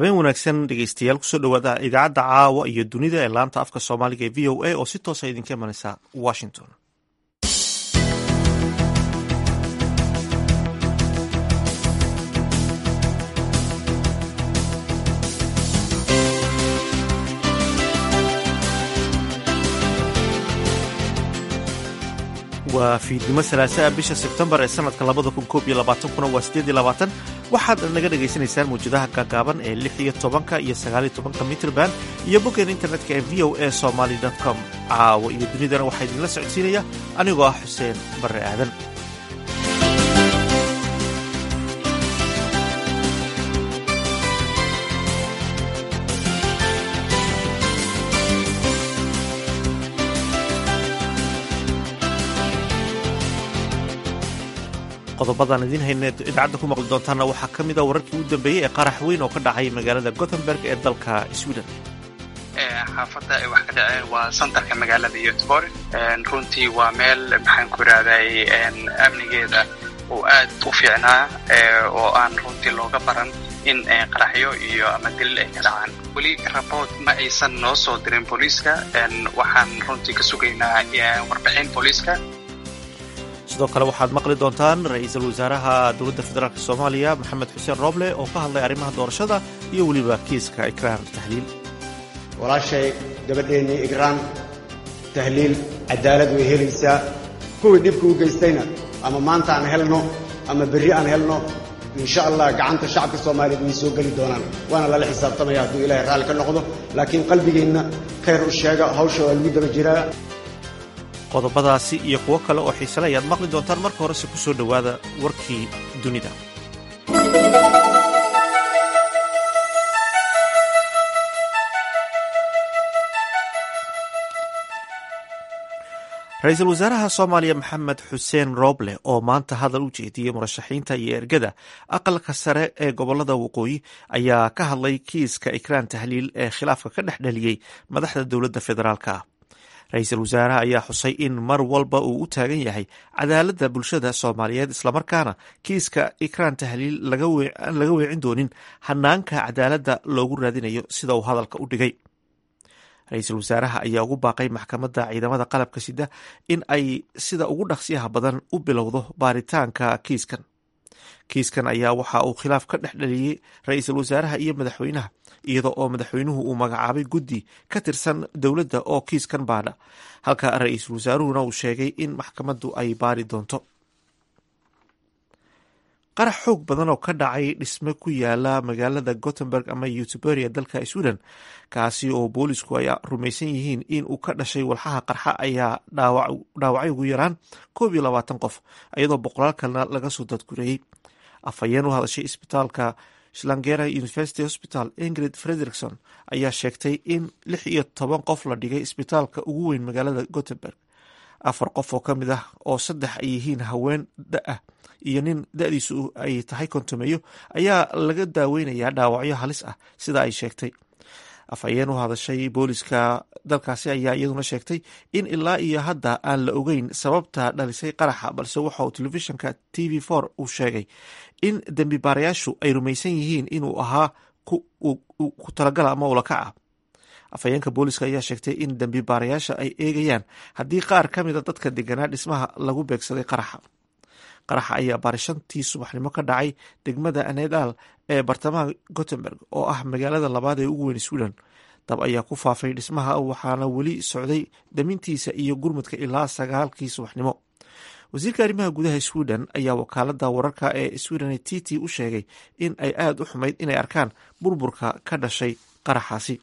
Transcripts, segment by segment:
habeen wanaagsan dhegeystayaal kusoo dhawaada idaacadda caawa iyo dunida ee laanta afka soomaaliga ee v o a oo si toosa idinka imanaysa washington waa fiidnimo salaasaa bisha sebtembar ee sanadka labada kun koob iyo labaatankuna waa sideed iyo labaatan waxaad naga dhagaysanaysaan mawjadaha gaagaaban ee lix iyo tobanka iyo sagaal iyo tobanka mitrban iyo boggeen internetka ee v o a somaly com caawa iyo dunidana waxaa idinla socodsiinaya anigoo ah xuseen barre aadan qodobadaan idiin hayna idaacadda ku maqli doontaana waxaa ka mid a wararkii u dambeeyey ee qarax weyn oo ka dhacay magaalada gothenburg ee dalka sweden xaafadda ay wax ka dhaceen waa santarka magaalada yotbor runtii waa meel maxaan ku idhahday amnigeeda uu aad u fiicnaa oo aan runtii looga baran in qaraxyo iyo ama dilil ay ka dhacaan weli rabood ma aysan noo soo dirin booliiska waxaan runtii ka sugaynaa warbixin booliiska sidoo kale waxaad maqli doontaan ra-iisul wasaaraha dowladda federaalk soomaaliya maxamed xuseen rooble oo ka hadlay arrimaha doorashada iyo weliba kiiska ikraan tahliil walaashay gabadheennii ikraan tahliil cadaalad way helaysaa kuwii dhibka u geystayna ama maanta aan helno ama berri aan helno insha allah gacanta shacabka soomaaliyeed way soo geli doonaan waana lala xisaabtamaya hadduu ilaahay raalli ka noqdo laakiin qalbigeenna khayr u sheega hawsha waa lagu daba jiraa qodobadaasi iyo kuwo kale oo xiisale ayaad maqli doontaan marka horese ku soo dhowaada warkii dunida ra-iisul wasaaraha soomaaliya maxamed xuseen rooble oo maanta hadal u jeediyey murashaxiinta iyo ergada aqalka sare ee gobolada waqooyi ayaa ka hadlay kiiska ikraan tahliil ee khilaafka ka dhex dhaliyey madaxda dowladda federaalk ah ra-iisul wasaaraha ayaa xusay in mar walba uu u taagan yahay cadaaladda bulshada soomaaliyeed islamarkaana kiiska ikraan tahliil aan laga weecin doonin hanaanka cadaaladda loogu raadinayo sida uu hadalka u dhigay ra-iisul wasaaraha ayaa ugu baaqay maxkamadda ciidamada qalabka sida in ay sida ugu dhaqsiyaha badan u bilowdo baaritaanka kiiskan kiiskan ayaa waxa uu khilaaf ka dhex dhaliyey ra-iisul wasaaraha iyo madaxweynaha iyada oo madaxweynuhu uu magacaabay guddi ka tirsan dowladda oo kiiskan baadha halka ra-iisul wasaaruhuna uu sheegay in maxkamaddu ay baari doonto qarax xoog badan oo ka dhacay dhisme ku yaala magaalada gothenburg ama yutuberia dalka sweden kaasi oo boolisku ay rumaysan yihiin in uu ka dhashay walxaha qarxa ayaa dhaawacay ugu yaraan koob iyo labaatan qof iyadoo boqolaal kalena laga soo dadgureeyey afhayeen u hadashay isbitaalka slangera university hospital ingrid frederikson ayaa sheegtay in lix iyo toban qof la dhigay isbitaalka ugu weyn magaalada gothenburg afar qof oo ka mid ah oo saddex ay yihiin haween da-ah iyo nin da-diisu ay tahay kontomeeyo ayaa laga daaweynayaa dhaawacyo halis ah sida ay sheegtay afhayeen u hadashay booliska dalkaasi ayaa iyaduna sheegtay in ilaa iyo hadda aan la ogeyn sababta dhalisay qaraxa balse waxa uu telefishinka t v for uu sheegay in dembi baarayaashu ay rumaysan yihiin inuu ahaa ku talagala ama ulakac ah afhayeenka booliska ayaa sheegtay in dembi baarayaasha ay eegayaan haddii qaar ka mida dadka deganaa dhismaha lagu beegsaday qaraxa qaraxa ayaa baarishantii subaxnimo ka dhacay degmada anedal ee bartamaha gothenburg oo ah magaalada labaad ee ugu weyn sweden dab ayaa ku faafay dhismaha waxaana weli socday damintiisa iyo gurmudka ilaa sagaalkii subaxnimo wasiirka arrimaha gudaha sweden ayaa wakaalada wararka ee sweden t t u sheegay in ay aada u xumayd inay arkaan burburka ka dhashay qaraxaasi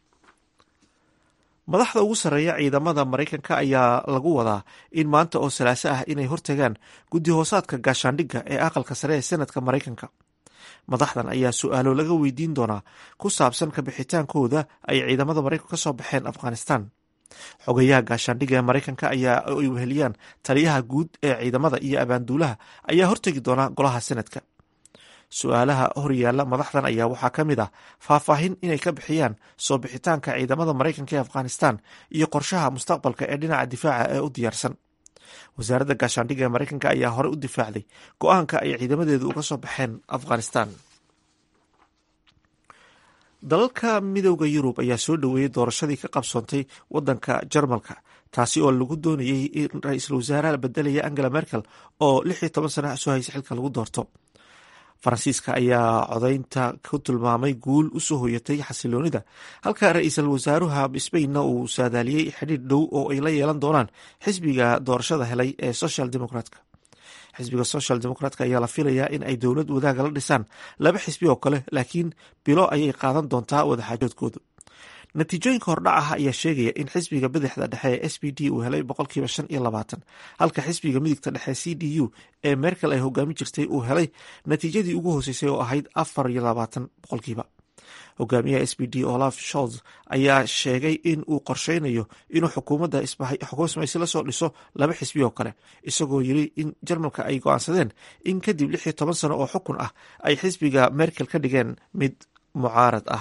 madaxda ugu sarreeya ciidamada maraykanka ayaa lagu wadaa in maanta oo salaaso ah inay hortagaan guddi hoosaadka gaashaandhigga ee aqalka sare ee senadka maraykanka madaxdan ayaa su-aalo laga weydiin doonaa ku saabsan kabixitaankooda ay ciidamada maraykanka ka soo baxeen afghanistan xogayaha gaashaandhigga ee maraykanka ayaa ay weheliyaan taliyaha guud ee ciidamada iyo abaanduulaha ayaa hortegi doona golaha senadka su-aalaha horyaala madaxdan ayaa waxaa ka mid ah faahfaahin inay ka bixiyaan soo bixitaanka ciidamada maraykanka ee afghanistan iyo qorshaha mustaqbalka ee dhinaca difaaca ee u diyaarsan wasaaradda gaashaandhigga ee maraykanka ayaa horey u difaacday go-aanka ay ciidamadeedu uga soo baxeen afghanistan dalalka midooda yurub ayaa soo dhoweeyey doorashadii ka qabsoontay wadanka jarmalka taasi oo lagu doonayey in ra-iisul wasaaraha bedelaya angela merkel oo lix iyo toban sana soo haysa xilka lagu doorto faransiiska ayaa codaynta ku tilmaamay guul usoo hoyatay xasiloonida halka ra-iisul wasaaruha sbainna uu saadaaliyey xidhiir dhow oo ay la yeelan doonaan xisbiga doorashada helay ee social democratka xisbiga social democratka ayaa la filayaa in ay dowlad wadaaga la dhisaan laba xisbi oo kale laakiin bilo ayay qaadan doontaa wadaxaajoodkoodu natiijooyinka hordhac ah ayaa sheegaya in xisbiga bidixda dhexe ee s b d uu helay boqolkiiba shan iyo labaatan halka xisbiga midigta dhexe c d u ee merkel ay hogaami jirtay uu helay natiijadii ugu hooseysay oo ahayd afar iyo labaatan boqolkiiba hogaamiyaha s b d olaf sholz ayaa sheegay in uu qorsheynayo inuu xukuumadda xukuumaysi lasoo dhiso laba xisbi oo kale isagoo yiri in jarmalka ay go-aansadeen in kadib lix iyo toban sano oo xukun ah ay xisbiga merkel ka dhigeen mid mucaarad ah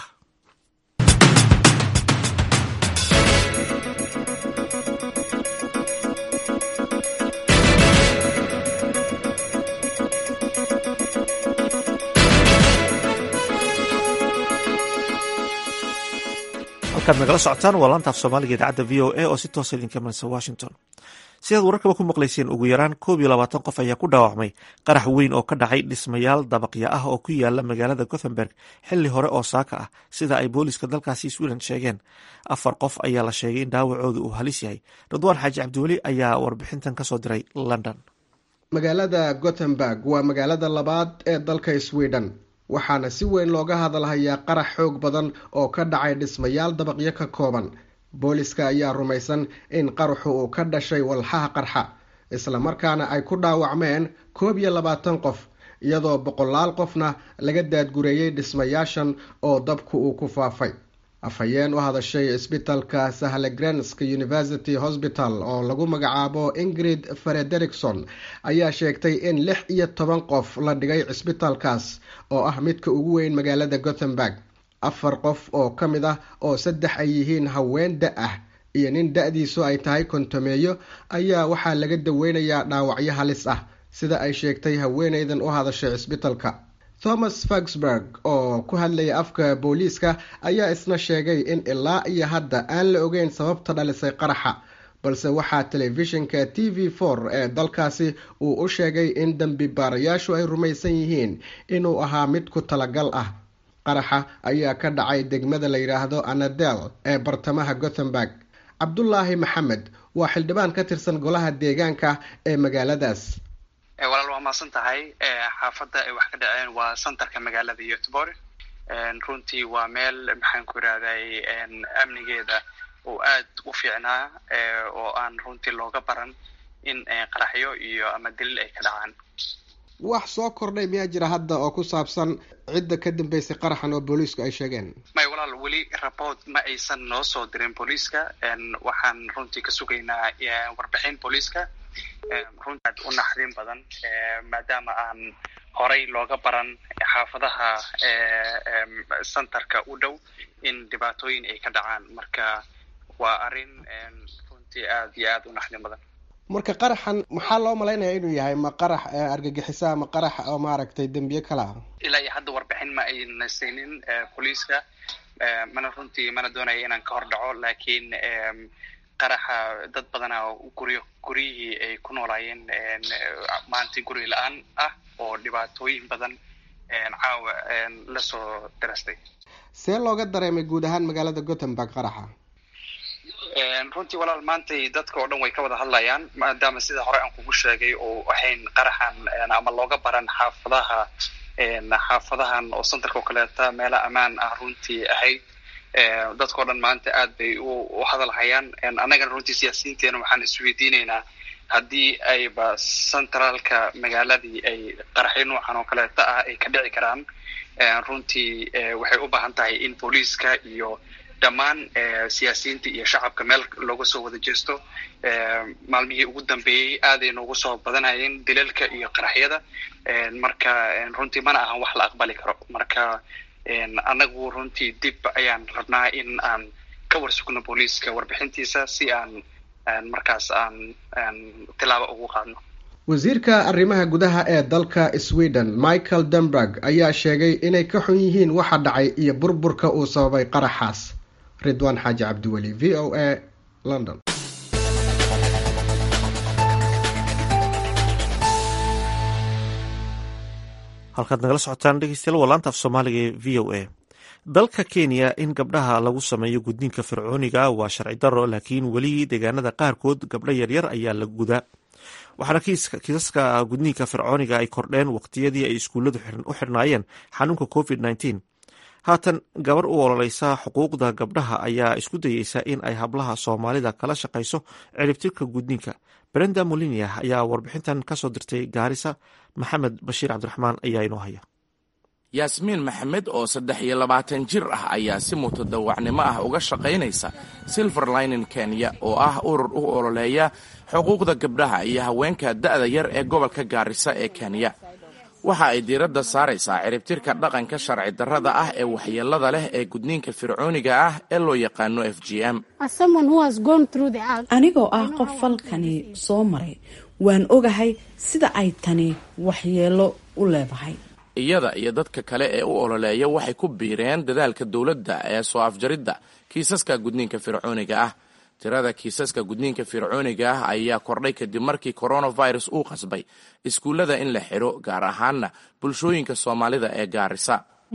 halkaad nagala socotaan waa laanta af soomaaliga idaacadda v o a oo si toosa idinka imanaysa washington sidaad wararkaba ku maqlayseen ugu yaraan koob iyo labaatan qof ayaa ku dhaawacmay qarax weyn oo ka dhacay dhismayaal dabaqya ah oo ku yaala magaalada gothenburg xili hore oo saaka ah sida ay booliiska dalkaasi sweden sheegeen afar qof ayaa la sheegay in dhaawacooda uu halis yahay ridwaan xaaji cabdiweli ayaa warbixintan kasoo diray london magaalada gothenburg waa magaalada labaad ee dalka sweden waxaana si weyn looga hadalhayaa qarax xoog badan oo ka dhacay dhismayaal dabaqyo ka kooban booliska ayaa rumaysan in qaraxu uu ka dhashay walxaha qarxa islamarkaana ay ku dhaawacmeen koob iyo labaatan qof iyadoo boqolaal qofna laga daadgureeyey dhismayaashan oo dabku uu ku faafay afhayeen u hadashay isbitalka sahlegrensk university hosbital oo lagu magacaabo ingrid frederikson ayaa sheegtay in lix iyo toban qof la dhigay cisbitalkaas oo ah midka ugu weyn magaalada gothenburg afar qof oo ka mid ah oo saddex ay yihiin haween da ah iyo nin da-diisu ay tahay kontomeeyo ayaa waxaa laga daweynayaa dhaawacyo halis ah sida ay sheegtay haweeneydan u hadashay cisbitalka thomas fagsburg oo ku hadlaya afka booliiska ayaa isna sheegay in ilaa iyo hadda aan la ogeyn sababta dhalisay qaraxa balse waxaa telefishinka t v for ee dalkaasi uu u sheegay in dembi baarayaashu ay rumaysan yihiin inuu ahaa mid ku talagal ah qaraxa ayaa ka dhacay degmada la yidhaahdo anadel ee bartamaha gothenburg cabdulaahi maxamed waa xildhibaan ka tirsan golaha deegaanka ee magaaladaas walaal waa mahadsan tahay xaafadda ay wax ka dhaceen waa centerka magaalada yotbor runtii waa meel maxaan ku irahday amnigeeda oo aad u fiicnaa oo aan runtii looga baran in qaraxyo iyo ama dilil ay ka dhacaan wax soo kordhay miyaa jira hadda oo ku saabsan cidda ka dambeysay qaraxan oo booliisku ay sheegeen may walaal weli rapport ma aysan noo soo dirin booliiska waxaan runtii ka sugaynaa warbixin booliiska runtii aad u naxdin badan maadaama aan horay looga baran xaafadaha centerka u dhow in dhibaatooyin ay ka dhacaan marka waa arrin runtii aad iyo aad u naxdin badan marka qaraxan maxaa loo malaynaya inuu yahay ma qarax argagixisa ma qarax oo maaragtay dembiye kale ah ilaa iyo hadda warbixin ma ayna saynin booliiska mana runtii mana doonaya inaan ka hor dhaco laakiin qaraxa dad badana guryo guryihii ay ku noolaayeen maantii guri la-aan ah oo dhibaatooyin badan caawa lasoo dirastay see looga dareemay guud ahaan magaalada gothenburg qaraxa runtii walaal maantay dadka oo dhan way ka wada hadlayaan maadaama sida hore aan kugu sheegay oo ahayn qaraxan ama looga baran xaafadaha xaafadahan oo centerka oo kaleeta meela ammaan ah runtii ahayd dadka o dhan maanta aad bay u hadalhayaan annagana runtii siyaasiyiinteena waxaan isweydiinaynaa haddii ayba centraalka magaaladii ay qaraxyo noocan oo kaleeta ah ay ka dhici karaan runtii waxay u baahan tahay in booliiska iyo dhammaan siyaasiyiinta iyo shacabka meel looga soo wada jeesto maalmihii ugu dambeeyey aaday noogu soo badanayeen dilalka iyo qaraxyada marka runtii mana ahan wax la aqbali karo marka annagu runtii dib ayaan rabnaa in aan ka warsugno booliiska warbixintiisa si aan markaas aan tilaabo ugu qaadno wasiirka arrimaha gudaha ee dalka sweden michael denberg ayaa sheegay inay ka xun yihiin waxa dhacay iyo burburka uu sababay qaraxaas ridwaan xaaji cabdiweli v o a london halkaad nagala socotaan dhegeystayaal waa laanta af soomaaliga ee v o a dalka kenya in gabdhaha lagu sameeyo gudniinka fircooniga waa sharci daro laakiin weli deegaanada qaarkood gabdho yaryar ayaa la gudaa waxaana kiisaska gudniinka fircooniga ay kordheen waqtiyadii ay iskuulladu u xirnaayeen xanuunka covid nteen haatan gabar u ololeysa xuquuqda gabdhaha ayaa isku dayeysa in ay hablaha soomaalida kala shaqayso ciribtirka gudniinka brenda molinia ayaa warbixintan kasoo dirtay gaarisa maxamed bashiir cabdiraxmaan ayaa inoo haya yaasmiin maxamed oo saddex iyo labaatan jir ah ayaa si mutadawacnimo ah uga shaqaynaysa silver linen kenya oo ah urur u ololeeya xuquuqda gabdhaha iyo haweenka da'da yar ee gobolka gaarisa ee kenya waxa ay diiradda saaraysaa ciribtirka dhaqanka sharci darrada ah ee waxyeellada leh ee gudniinka fircooniga ah ee loo yaqaano f g m anigoo ah qof falkani soo maray waan ogahay sida ay tani waxyeello u leedahay iyada iyo dadka kale ee u ololeeya waxay ku biireen dadaalka dowladda ee soo afjaridda kiisaska gudniinka fircooniga ah tirada kiisaska gudniinka fircooniga ah ayaa kordhay kadib markii coronavirus uu qasbay iskuullada in la xidho gaar ahaanna bulshooyinka soomaalida ee gaarisa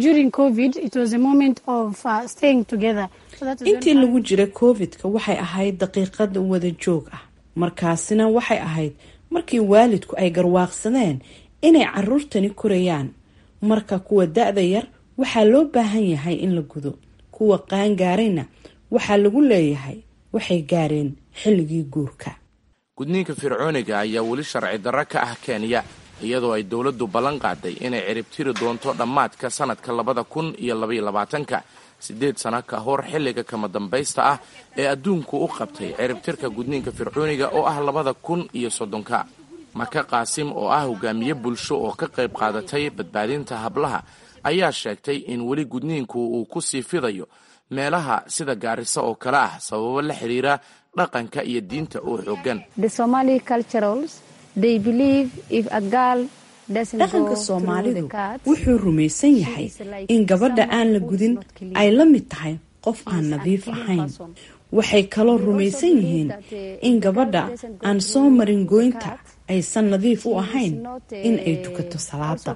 intii lagu jira covid-ka waxay ahayd daqiiqad wada joog ah markaasina waxay ahayd markii waalidku ay garwaaqsadeen inay caruurtani korayaan marka kuwa da-da yar waxaa loo baahan yahay in la gudo kuwa qaangaarayna waxaa lagu leeyahay waxay gaareen xilligii guurka gudniinka fircooniga ayaa weli sharci darro ka ah kenya iyadoo ay dowladdu ballan qaaday inay ciribtiri doonto dhammaadka sannadka labada kun iyo labaiyo labaatanka siddeed sano ka hor xilliga kama dambaysta ah ee adduunku u qabtay ciribtirka gudniinka fircooniga oo ah labada kun iyo soddonka maka qaasim oo ah hogaamiye bulsho oo ka qayb qaadatay badbaadinta hablaha ayaa sheegtay in weli gudniinku uu ku sii fidayo meelaha sida gaarisa oo kale ah sababo la xidhiira dhaqanka iyo diinta oo xoogan dhaqanka soomaalidu wuxuu rumaysan yahay in gabadha aan la gudin ay la mid tahay qof aan nadiif ahayn waxay kaloo rumaysan yihiin in gabadha aan soo marin goynta aysan nadiif u ahayn in ay tukato salaada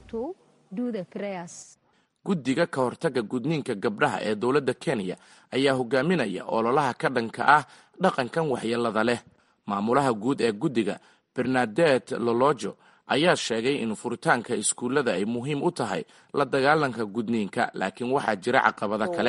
guddiga ka hortagga gudniinka gabdhaha ee dowladda kenya ayaa hogaaminaya ololaha ka dhanka ah dhaqankan waxyeellada leh maamulaha guud ee guddiga bernadet lolojo ayaa sheegay in furitaanka iskuullada ay muhiim u tahay la dagaalanka gudniinka laakiin waxaa jira caqabado kale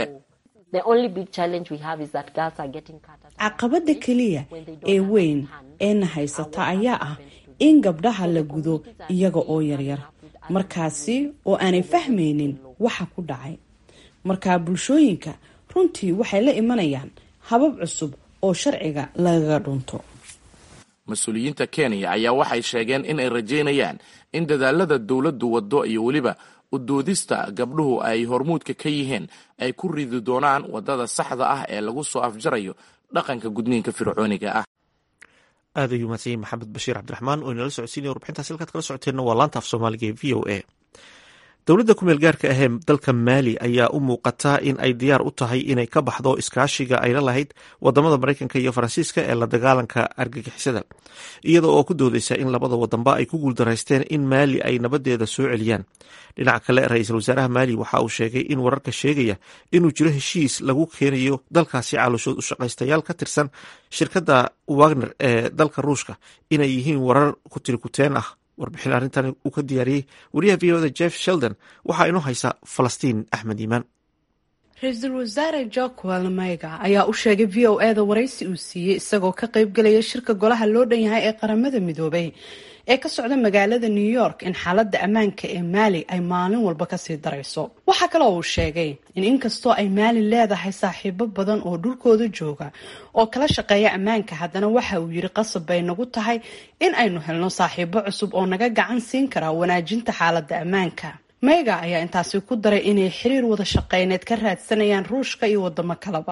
caqabada keliya ee weyn eena haysata ayaa ah in gabdhaha la gudo iyaga oo yaryar markaasi oo aanay fahmaynin waxa ku dhacay markaa bulshooyinka runtii waxay la imanayaan habab cusub oo sharciga lagaga dhunto mas-uuliyiinta kenya ayaa waxay sheegeen in ay rajaynayaan in dadaalada dowladdu waddo iyo weliba udoodista gabdhuhu ay hormuudka ka yihiin ay ku ridi doonaan waddada saxda ah ee lagu soo afjarayo dhaqanka gudniinka fircooniga ah aad ayuu mahadsanyahy maxamed bashiir cabdiraxmaan oo inala socodsiinaya warbixintaas halkaad kala socoteenna waa laanta af soomaaliga ee v o a dowladda kumeel gaarka ahee dalka maali ayaa u muuqata in ay diyaar u tahay inay ka baxdo iskaashiga ay la lahayd wadamada mareykanka iyo faransiiska ee la dagaalanka argagixisada iyada oo ku doodeysa in labada wadanba ay ku guuldaraysteen in maali ay nabadeeda soo celiyaan dhinaca kale ra-iisul wasaaraha maali waxa uu sheegay in wararka sheegaya inuu jiro heshiis lagu keenayo dalkaasi calooshood ushaqaystayaal ka tirsan shirkadda wagner ee dalka ruushka inay yihiin warar kutirikuteen ah warbixin arrintan uu ka diyaariyey wariyaha v oda jeff sheldon waxaa inoo haysa falastiin axmed iimaan ra-iisul wasaare jokwel mayga ayaa u sheegay v o eda waraysi uu siiyey isagoo ka qeybgalaya shirka golaha loo dhan yahay ee qaramada midoobay ee ka socda magaalada new york in xaaladda ammaanka ee maali ay maalin walba kasii darayso waxaa kale oo uu sheegay in inkastoo ay maali leedahay saaxiibo badan oo dhulkooda jooga oo kala shaqeeya ammaanka haddana waxa uu yiri qasab bay nagu tahay in aynu helno saaxiibo cusub oo naga gacan siin kara wanaajinta xaaladda ammaanka meyga ayaa intaasi ku daray inay xiriir wada shaqeyneed ka raadsanayaan ruushka iyo wadamo kaleba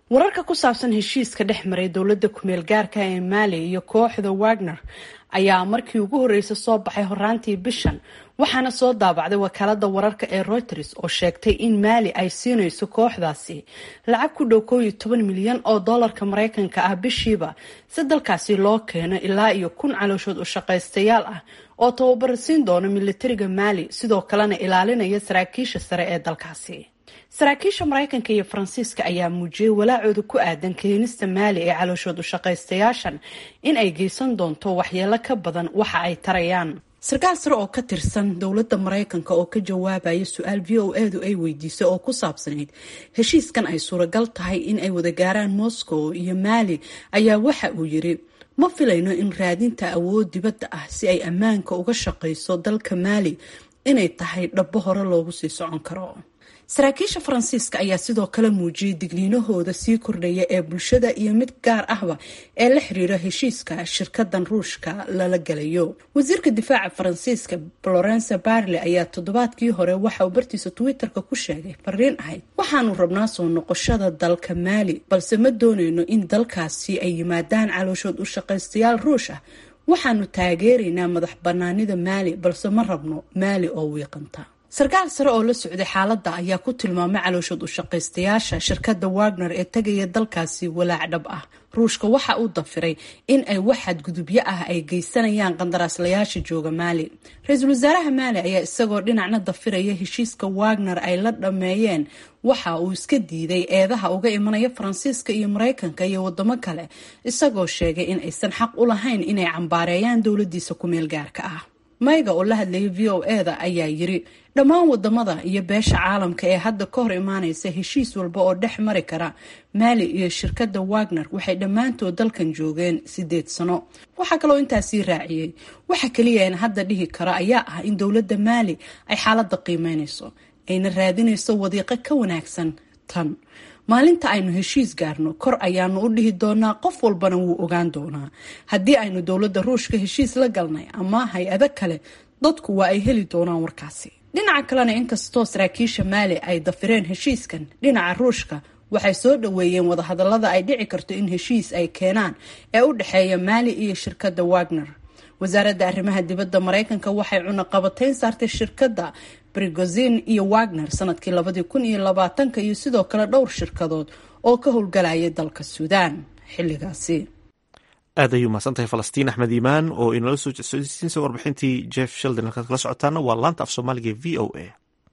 wararka ku saabsan heshiiska dhex maray dowladda kumeel gaarka ee maali iyo kooxda wagner ayaa markii ugu horreysay soo baxay horaantii bishan waxaana soo daabacday wakaalada wararka ee reuters oo sheegtay in maali ay siinayso kooxdaasi lacag ku dhow koob iyo toban milyan oo doolarka mareykanka ah bishiiba si dalkaasi loo keeno ilaa iyo kun calooshood u shaqaystayaal ah oo tababara siin doona militariga maali sidoo kalena ilaalinaya saraakiisha sare ee dalkaasi saraakiisha mareykanka iyo faransiiska ayaa muujiyey walaacooda ku aadan keenista maali ee calooshood u shaqaystayaashan in ay geysan doonto waxyeelo ka badan waxa ay tarayaan sarkaal sare oo ka tirsan dowladda mareykanka oo ka jawaabaya su-aal v o edu ay weydiisay oo ku saabsanayd heshiiskan ay suuragal tahay in ay wada gaaraan moscow iyo maali ayaa waxa uu yiri ma filayno in raadinta awood dibadda ah si ay ammaanka uga shaqayso dalka maali inay tahay dhabbo hore loogu sii socon karo saraakiisha faransiiska ayaa sidoo kale muujiyey digniinahooda sii kordhaya ee bulshada iyo mid gaar ahba ee la xiriira heshiiska shirkadan ruushka lala galayo wasiirka difaaca faransiiska florence barle ayaa toddobaadkii hore waxa uu bartiisa twitter-ka ku sheegay fariin ahayd waxaanu rabnaa soo noqoshada dalka maali balse ma dooneyno in dalkaasi ay yimaadaan calooshood u shaqaystayaal ruush ah waxaanu taageeraynaa madax banaanida maali balse ma rabno maali oo wiiqanta sarkaal sare oo la socday xaaladda ayaa ku tilmaamay calooshood u shaqaystayaasha shirkadda wagner ee tegaya dalkaasi walaac dhab ah ruushka waxa uu dafiray in ay wax xadgudubyo ah ay geysanayaan qandaraaslayaasha jooga maali ra-iisul wasaaraha maali ayaa isagoo dhinacna dafiraya heshiiska wagner ay la dhameeyeen waxa uu iska diiday eedaha uga imanaya faransiiska iyo mareykanka iyo wadamo kale isagoo sheegay in aysan xaq u lahayn inay cambaareeyaan dowladiisa ku-meel gaarka ah mayga oo la hadlayay v o eda ayaa yiri dhammaan wadamada iyo beesha caalamka ee hadda ka hor imaaneysa heshiis walba oo dhex mari kara maali iyo shirkadda wagner waxay dhammaantood dalkan joogeen sideed sano waxaa kaloo intaasii raaciyey waxa kaliya in hadda dhihi kara ayaa ah in dowladda maali ay xaaladda qiimeyneyso ayna raadineyso wadiiqo ka wanaagsan tan maalinta aynu heshiis gaarno kor ayaanu u dhihi doonaa qof walbana wuu ogaan doonaa haddii aynu dowladda ruushka heshiis la galnay ama hay-ado kale dadku waa ay heli doonaan warkaasi dhinaca kalena inkastoo saraakiisha maali ay dafireen heshiiskan dhinaca ruushka waxay soo dhaweeyeen wadahadalada ay dhici karto in heshiis ay keenaan ee u dhexeeya maali iyo shirkadda wagner wasaaradda arrimaha dibadda mareykanka waxay cunaqabateyn saartay shirkadda brigozin iyo wagner sanadkii labadii kun iyo labaatanka iyo sidoo kale dhowr shirkadood oo ka howlgalaya dalka suudaan xilligaasi aad ayuu mahadsantahay falastiin axmed iimaan oo inala soo socodsiinsa warbixintii jeff sheldon halkaad kala socotaana waa laanta af soomaaliga v o a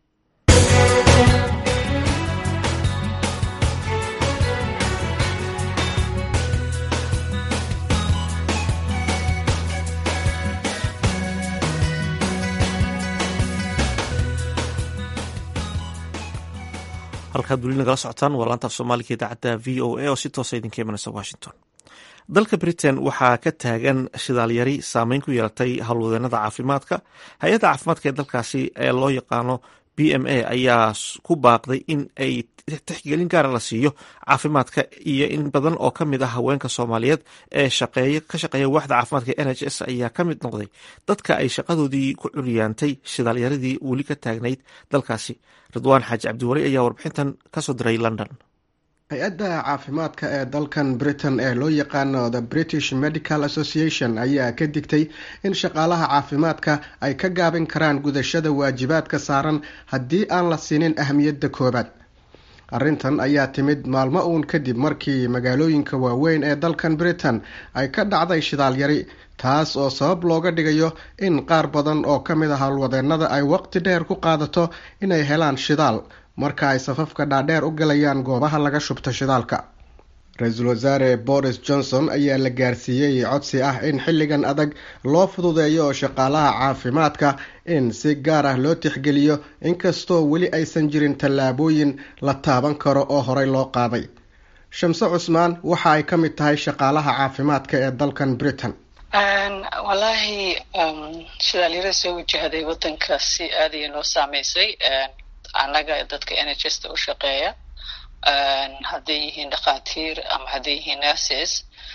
halkaad weli nagala socotaan waa laanta af soomaaliga idaacadda v o a oo si toosa idinka imanaysa washington dalka britain waxaa ka taagan shidaalyari saameyn ku yeelatay howlwadeenada caafimaadka hay-adda caafimaadka ee dalkaasi ee loo yaqaano b m a ayaa ku baaqday in ay tixgelin gaara la siiyo caafimaadka iyo in badan oo ka mid ah haweenka soomaaliyeed ee ka shaqeeya waaxda caafimaadka n h s ayaa ka mid noqday dadka ay shaqadoodii ku curyaantay shidaalyaradii weli ka taagnayd dalkaasi ridwaan xaaji cabdiwali ayaa warbixintan kasoo diray london hay-adda caafimaadka ee dalkan britain ee loo yaqaano the british medical association ayaa ka digtay in shaqaalaha caafimaadka ay ka gaabin karaan gudashada waajibaadka saaran haddii aan la siinin ahmiyadda koobaad arrintan ayaa timid maalmo uun kadib markii magaalooyinka waaweyn ee dalkan britain ay ka dhacday shidaalyari taas oo sabab looga dhigayo in qaar badan oo ka mid ah howlwadeenada ay waqti dheer ku qaadato inay helaan shidaal marka ay safafka dhaadheer u galayaan goobaha laga shubto shidaalka ra-iisul wasaare boris johnson ayaa la gaarsiiyey codsi ah in xilligan adag loo fududeeyo shaqaalaha caafimaadka in si gaar ah loo tixgeliyo inkastoo weli aysan jirin tallaabooyin la taaban karo oo horey loo qaaday shamse cusmaan waxa ay ka mid tahay shaqaalaha caafimaadka ee dalkan britain wallaahi shidaalyara soo wajahday wadanka si aadaya noo saameysay annaga dadka n h s ta u shaqeeya hadday yihiin dhakhaatiir ama hadday yihiin nurses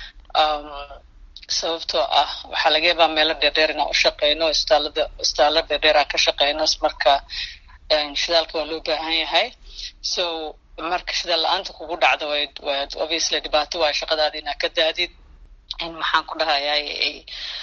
sababtoo ah waxaa laga yaabaa meelo dheerdheer inaan u shaqeyno istaalada istaalo dheerdheer aan ka shaqeyno marka shidaalka waa loo baahan yahay so marka shida la-aanta kugu dhacda way waa obviously dhibaato waay shaqadaada inaa ka daadid in maxaan ku dhahayaa ay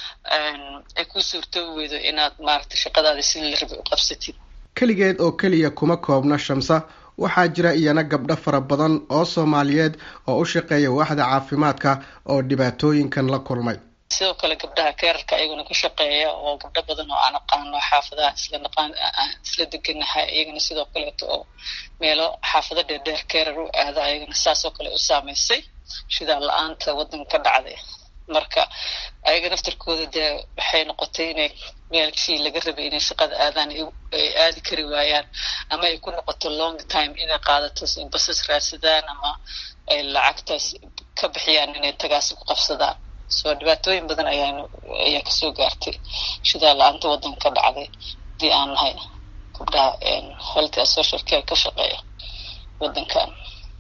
ay ku suurto weydo inaad maaragtay shaqadaada sidii la rabay u qabsatid keligeed oo keliya kuma koobna shamsa waxaa jira iyana gabdho fara badan oo soomaaliyeed oo u shaqeeya waaxda caafimaadka oo dhibaatooyinkan la kulmay sidoo kale gabdhaha keerarka ayaguna ka shaqeeya oo gabdho badan oo aan aqaano xaafadaha isla naqaan isla deganahay iyagana sidoo kaleeto oo meelo xaafado dheerdheer keerar u aada ayagana saasoo kale u saameysay shidaa la-aanta waddanka ka dhacday marka ayaga naftarkooda dee waxay noqotay inay meelkii laga rabay inay shaqada aadaan ay aadi kari waayaan ama ay ku noqoto long time inay qaadato in basas raadsadaan ama ay lacagtaas ka bixiyaan inay tagaasi ku qabsadaan soo dhibaatooyin badan ayaan ayaa kasoo gaartay shidaa la-aanta waddanka ka dhacday hadii aan nahay gabdhaha health and social care ka shaqeeya waddankan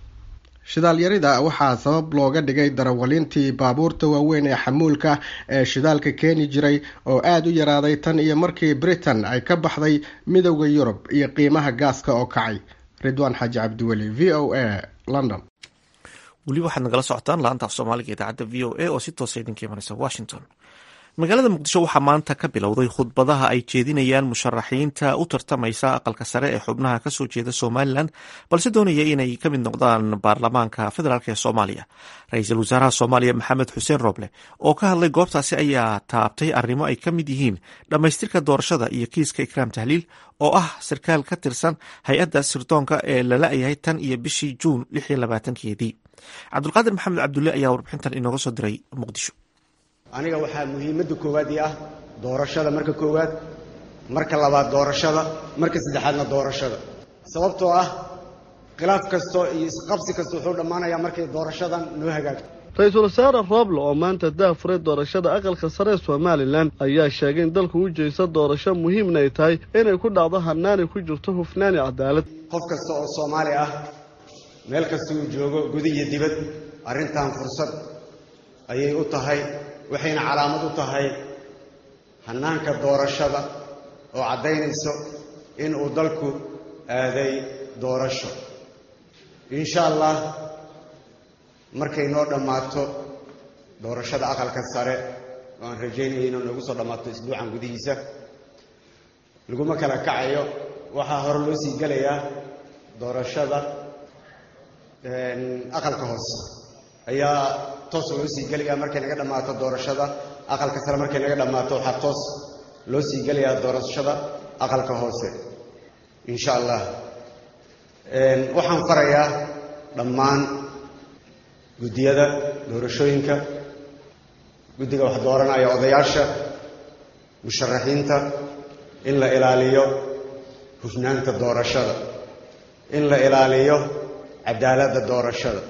shidaal yarida waxaa sabab looga dhigay darawaliintii baabuurta waaweyn ee xamuulka ee shidaalka keeni jiray oo aada u yaraaday tan iyo markii britain ay ka baxday midowda yurub iyo qiimaha gaaska oo kacay ridwaan xaaji cabdiweli v o a london weli waxaad nagala socotaan laanta af soomaaliga idaacadda v o a oo si toosa idinka imanaysa washington magaalada muqdisho waxaa maanta ka bilowday khudbadaha ay jeedinayaan musharaxiinta u tartamaysa aqalka sare ee xubnaha kasoo jeeda somalilan balse doonaya inay ka mid noqdaan baarlamaanka federaalk ee soomaaliya ra-iisul wasaaraha soomaaliya maxamed xuseen roble oo ka hadlay goobtaasi ayaa taabtay arrimo ay ka mid yihiin dhammaystirka doorashada iyo kiiska ikraam tahliil oo ah sarkaal ka tirsan hay-adda sirdoonka ee lala yahay tan iyo bishii juun lix iyo labaatankeedii cabdulqaadir maxamed cabdulle ayaa warbixintan inooga soo diray muqdisho aniga waxaa muhiimadda koowaad ii ah doorashada marka koowaad marka labaad doorashada marka saddexaadna doorashada sababtoo ah khilaaf kasto iyo isqabsi kasta wuxuu dhammaanayaa markay doorashadan noo hagaagto ra-iisul wasaare rooble oo maanta daafuray doorashada aqalka sare ee somalilan ayaa sheegay in dalku u jeesto doorasho muhiimna ay tahay inay ku dhacdo hanaanay ku jirto hufnaani cadaalad qof kasta oo soomaali ah meel kasta uu joogo gudi iyo dibad arrintan fursad ayay u tahay waxayna calaamad u tahay hannaanka doorashada oo caddaynayso in uu dalku aaday doorasho insha allah markay noo dhammaato doorashada aqalka sare oo aan rajaynaya inuu noogu soo dhammaato isbuucan gudihiisa laguma kala kacayo waxaa hore loo sii gelayaa doorashada aqalka hoose ayaa toos loo sii gelayaa markay naga dhammaato doorashada aqalka sare markay naga dhammaato waxaa toos loo sii gelayaa doorashada aqalka hoose insha allah waxaan farayaa dhammaan guddiyada doorashooyinka guddiga wax dooranaya odayaasha musharaxiinta in la ilaaliyo hufnaanta doorashada in la ilaaliyo cadaaladda doorashada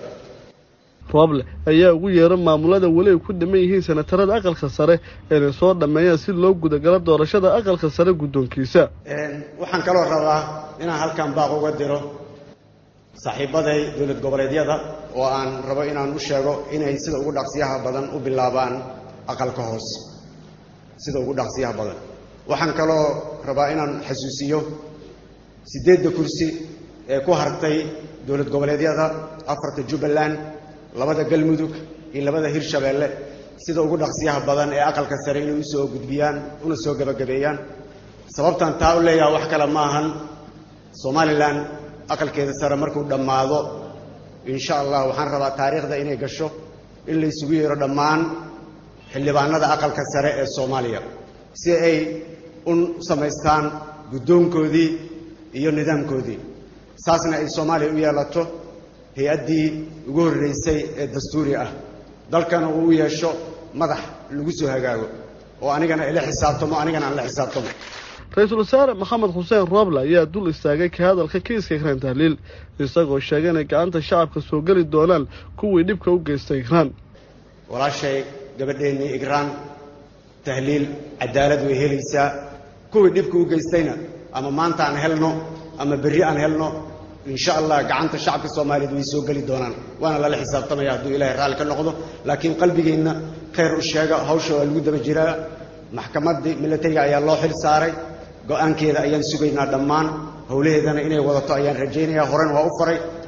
rooble ayaa ugu yeera maamulada weli ay ku dhiman yihiin senatarada aqalka sare inay soo dhammeeyaan si loo gudagalo doorashada aqalka sare guddoonkiisa waxaan kaloo rabaa inaan halkan baaq uga diro saaxiibaday dowlad goboleedyada oo aan rabo inaan u sheego inay sida ugu dhaqsiyaha badan u bilaabaan aqalka hoose sida ugu dhaqsiyaha badan waxaan kaloo rabaa inaan xasuusiyo siddeedda kursi ee ku hartay dowlad goboleedyada afarta jubbaland labada galmudug iyo labada hirshabeelle sida ugu dhaqsiyaha badan ee aqalka sare inay usoo gudbiyaan una soo gebagabeeyaan sababtan taa u leeyaha wax kale ma ahan somalilan aqalkeeda sare markuu dhammaado insha allah waxaan rabaa taariikhda inay gasho in la isugu yeero dhammaan xildhibaanada aqalka sare ee soomaaliya si ay u samaystaan guddoonkoodii iyo nidaamkoodii saasna ay soomaaliya u yeelato hay-addii ugu horreysay ee dastuuri ah dalkana uu u yeesho madax lagu soo hagaago oo anigana ila xisaabtamo anigana aan la xisaabtamo ra-iisul wasaare maxamed xuseen rooble ayaa dul istaagay ka hadalka kiiska ikraan tahliil isagoo sheegay inay gacanta shacabka soo geli doonaan kuwii dhibka u geystay ikraan walaashay gabadheennii igraan tahliil cadaalad way helaysaa kuwii dhibka u geystayna ama maanta aan helno ama berri aan helno insha allah gacanta shacabka soomaaliyeed way soo geli doonaan waana lala xisaabtamaya hadduu ilaahay raalli ka noqdo laakiin qalbigeenna khayr u sheega hawsha waa lagu daba jiraa maxkamaddii milatariga ayaa loo xil saaray go-aankeeda ayaan sugaynaa dhammaan howlaheedana inay wadato ayaan rajaynayaa horen waa u faray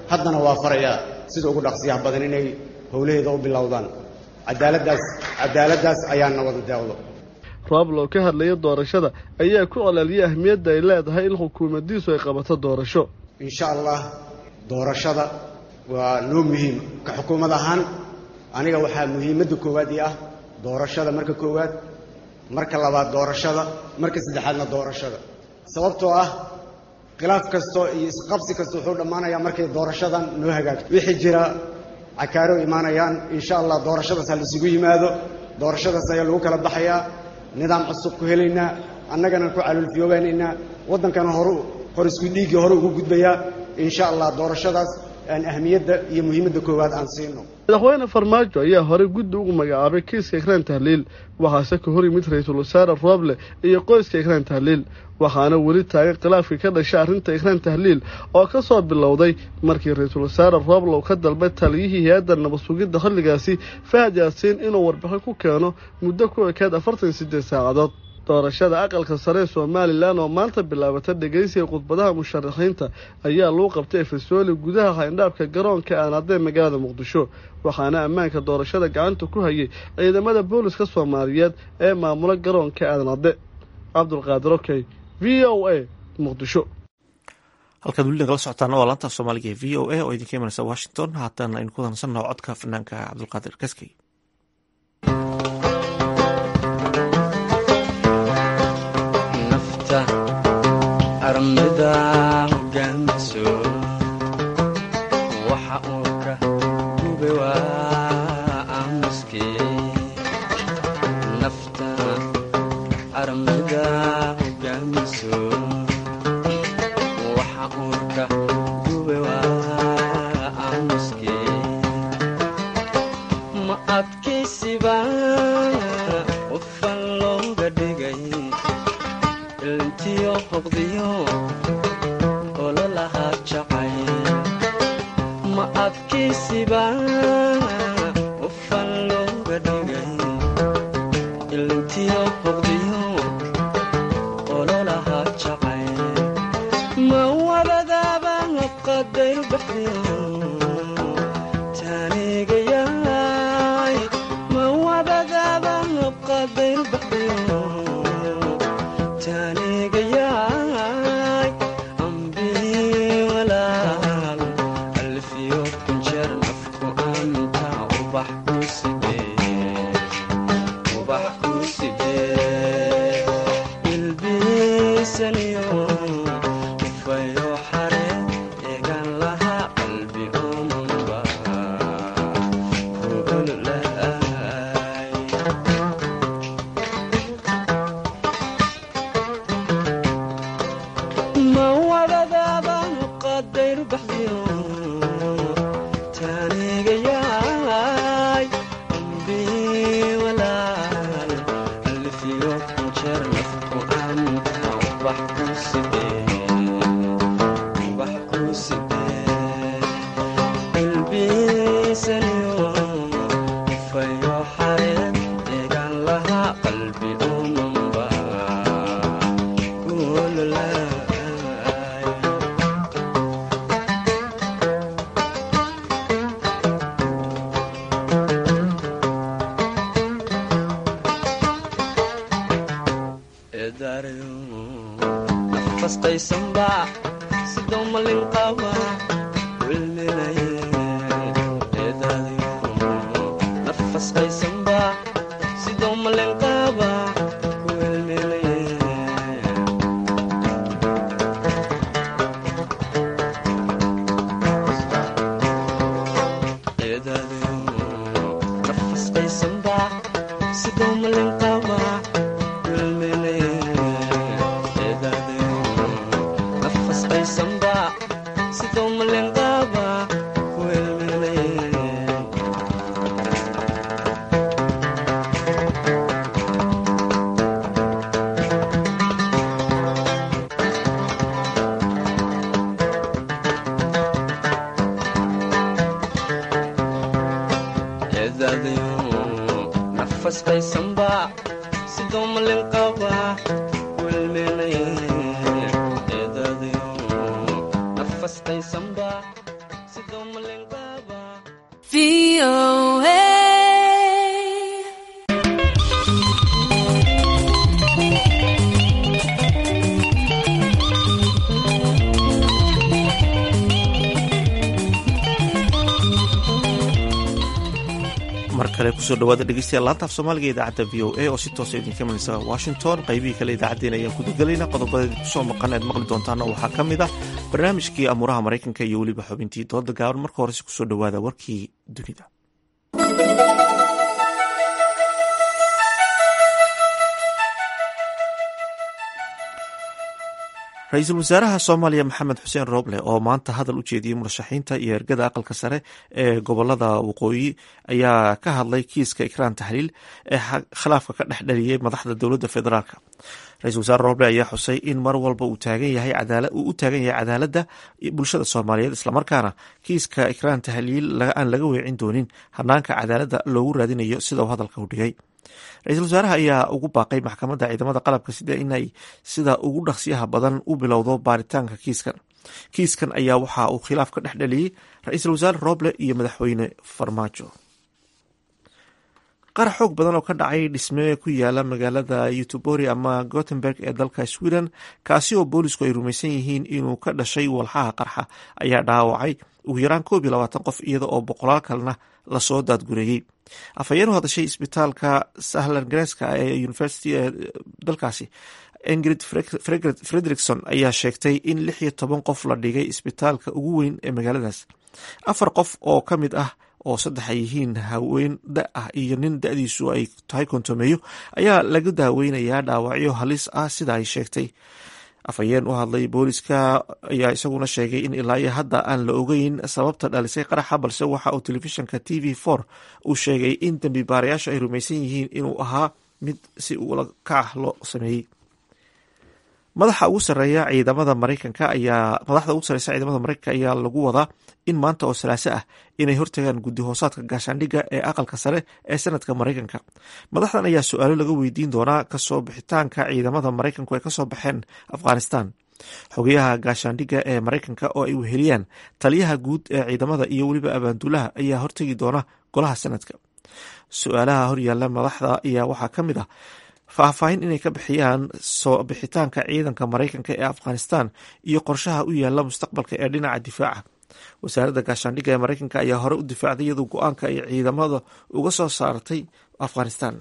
haddana waa farayaa sida ugu dhaqsiyaha badan inay howlaheeda u bilowdaan cadaaladdaas cadaaladdaas ayaana wada deeqdo rooblo ka hadlaya doorashada ayaa ku colaaliyay ahmiyadda ay leedahay in xukuumaddiisu ay qabato doorasho insha allah doorashada waa noo muhiim ka xukuumad ahaan aniga waxaa muhiimadda koowaad ii ah doorashada marka koowaad marka labaad doorashada marka saddexaadna doorashada sababtoo ah khilaaf kasto iyo isqabsi kasta wuxuu dhammaanayaa markay doorashadan noo hagaagto wixii jira cakaaro imaanayaan insha allah doorashadaas ha laisugu yimaado doorashadaas ayaa lagu kala baxayaa nidaam cusub ku helaynaa annagana ku calulfiyoobaanaynaa waddankana horu hor isku dhiiggii hore ugu gudbayaa insha allah doorashadaas aan ahmiyadda iyo muhiimadda koowaad aan siino madaxweyne farmaajo ayaa horey guddi ugu magacaabay kiiska ikraan tahliil waxaase ka hor yimid ra-iisul wasaare rooble iyo qoyska ikraan tahliil waxaana weli taagan khilaafkii ka dhashay arrinta ikraan tahliil oo ka soo bilowday markii ra-iisul wasaare rooble uu ka dalbay taliyihii hay-adda nabad sugidda xilligaasi fahad yaasiin inuu warbixin ku keeno muddo ku ekeed afartan iyo siddeed saacadood doorashada aqalka sare ee somalilan oo maanta bilaabata dhegeysiga khudbadaha musharaxiinta ayaa lagu qabtay efesooli gudaha hayndhaabka garoonka aanadee magaalada muqdisho waxaana ammaanka doorashada gacanta ku hayay ciidamada booliska soomaaliyeed ee maamula garoonka aanade cabdulqaadir okey v o a muqdisho halkaad weli nagala socotaan waa laanta soomaaliga ee v o a oo idinka imanaysa washington haatan aynu ku dansannaho codka fanaanka cabdulqaadir kaskey armida hogaamiso waxa uu ka gube waa aamuske nafta armida hogaamiso waxa uu ka gube waa aamuske ma adkaysiba qofan looga dhigay ilntiyo hoqdiyo ololahaa jacay ma adkaysiba ufan looga dhigay ilntiyo hoqdiyo ololahaa jacay ma wabadaaba qadayr baxdiyo taanigayaay ma wabadaaba qadayr baxdiyo taanigayaay ambii walaal alfiyo kunjeer nafku anta ubax ku sidee ubax ku sidee ilbiisaniyo ufayo xare eegan laha qalbi omanba ku ololahay ma wadadaabaan qadayr baxdiyo taanigayaay ambii walaal alfiyo kunjeer nafku anta ubax ku sidee ubax ku sidee ilbiisaniyo ufayo xareed eegan lahaa qalbi umanba nafasqaysanba sidoo malin qaba wilminaye nafasqaysanba sidoo malin qaba wilminaye nafasqaysanba sidoo malin qaba wilminaye nafasqaysanba sidoo malin qaba wilminaye nafasqaysanba sidoo malin qaba wilminaye nafasqaysanba mar kale kusoo dhawaada dhegeystayaal laanta af soomaaliga ee idaacadda v o a oo si toosa idinka imanaysa washington qaybihii kale idaacaddeen ayaan ku dagalayna qodobada kusoo maqan aad maqli doontaana waxaa ka mid ah barnaamijkii amuuraha maraykanka iyo weliba xubintii dooda gaaban marka horese kusoo dhawaada warkii dunida ra-iisul wasaaraha soomaaliya maxamed xuseen rooble oo maanta hadal u jeediyey murashaxiinta iyo ergada aqalka sare ee gobolada waqooyi ayaa ka hadlay kiiska ikraan tahliil ee khilaafka ka dhex dhaliyey madaxda dowladda federaalk ra-isul wasaare rooble ayaa xusay in mar walba uu uu u taagan yahay cadaaladda bulshada soomaaliyeed islamarkaana kiiska ikraan tahliil aan laga weecin doonin hanaanka cadaaladda loogu raadinayo sida uu hadalka u dhigay ra-iisul wasaaraha ayaa ugu baaqay maxkamadda ciidamada qalabka sida inay sida ugu dhaqsiyaha badan u bilowdo baaritaanka kiiskan kiiskan ayaa waxa uu khilaaf ka dhex dhaliyey ra-iisul wasaare roble iyo madaxweyne farmaajo qarax xoog badan oo ka dhacay dhisme ku yaala magaalada utubori ama gothenburg ee dalka sweden kaasi oo boolisku ay rumaysan yihiin inuu ka dhashay walxaha qarxa ayaa dhaawacay ugu yaraan koob iyo labaatan qof iyada oo boqolaal kalena lasoo daadgureeyey afhayeen u hadashay isbitaalka sahlan gareska ee university ee dalkaasi ingrid frederikson ayaa sheegtay in lix iyo toban qof la dhigay isbitaalka ugu weyn ee magaaladaas afar qof oo ka mid ah oo saddex ay yihiin haween da ah iyo nin da-diisu ay tahay kontomeeyo ayaa laga daaweynayaa dhaawacyo halis ah sida ay sheegtay afhayeen u hadlay booliska ayaa isaguna sheegay in ilaa iyo hadda aan la ogeyn sababta dhalisay qaraxa balse waxa uu telefishinka t v for uu sheegay in dembi baarayaashu ay rumaysan yihiin inuu ahaa mid si ula kac loo sameeyey madaxa ugu sareeya ciidamada maraykanka ayaa madaxda ugu sareysa ciidamada maraykanka ayaa lagu wadaa in maanta oo salaaso ah inay hortagaan guddi hoosaadka gaashaandhigga ee aqalka sare ee sanadka maraykanka madaxdan ayaa su-aalo laga weydiin doonaa kasoo bixitaanka ciidamada maraykanku ay kasoo baxeen afghanistan xogayaha gaashaandhigga ee maraykanka oo ay weheliyaan taliyaha guud ee ciidamada iyo weliba abaanduulaha ayaa hortegi doona golaha sanadka su-aalaha horyaala madaxda ayaa waxaa ka mid ah faahfaahin inay ka bixiyaan soo bixitaanka ciidanka maraykanka ee afghanistan iyo qorshaha u yaala mustaqbalka ee dhinaca difaaca wasaaradda gaashaandhigga ee maraykanka ayaa hore u difaacday iyadoo go-aanka ay ciidamada uga soo saartay afghanistan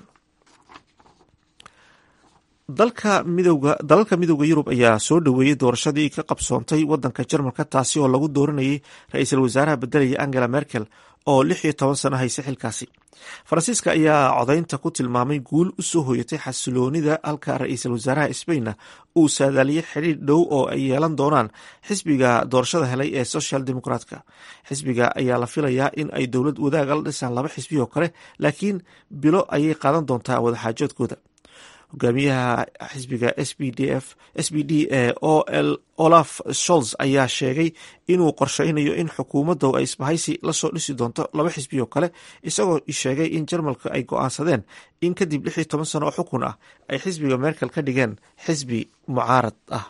dalka midowga dalalka midowda yurub ayaa soo dhoweeyey doorashadii ka qabsoontay wadanka jarmalka taasi oo lagu dooranayay ra-iisul wasaaraha bedelaya angela merkel oo lix iyo toban sano haysa xilkaasi faransiiska ayaa codaynta ku tilmaamay guul u soo hoyatay xasiloonida halka ra-iisul wasaaraha sbainna uu saadaaliyey xidhiir dhow oo ay yeelan doonaan xisbiga doorashada helay ee social democratka xisbiga ayaa la filayaa in ay dowlad wadaaga la dhisaan laba xisbi oo kale laakiin bilo ayay qaadan doontaa wadaxaajoodkooda hogaamiyaha xisbiga s b d f s b d ee o l olaf sholz ayaa sheegay inuu qorsheynayo in xukuumadda ay isbahaysi lasoo dhisi doonto laba xisbi oo kale isagoo sheegay in jarmalka ay go-aansadeen in kadib lix iyo toban sano oo xukun ah ay xisbiga merkel ka dhigeen xisbi mucaarad ah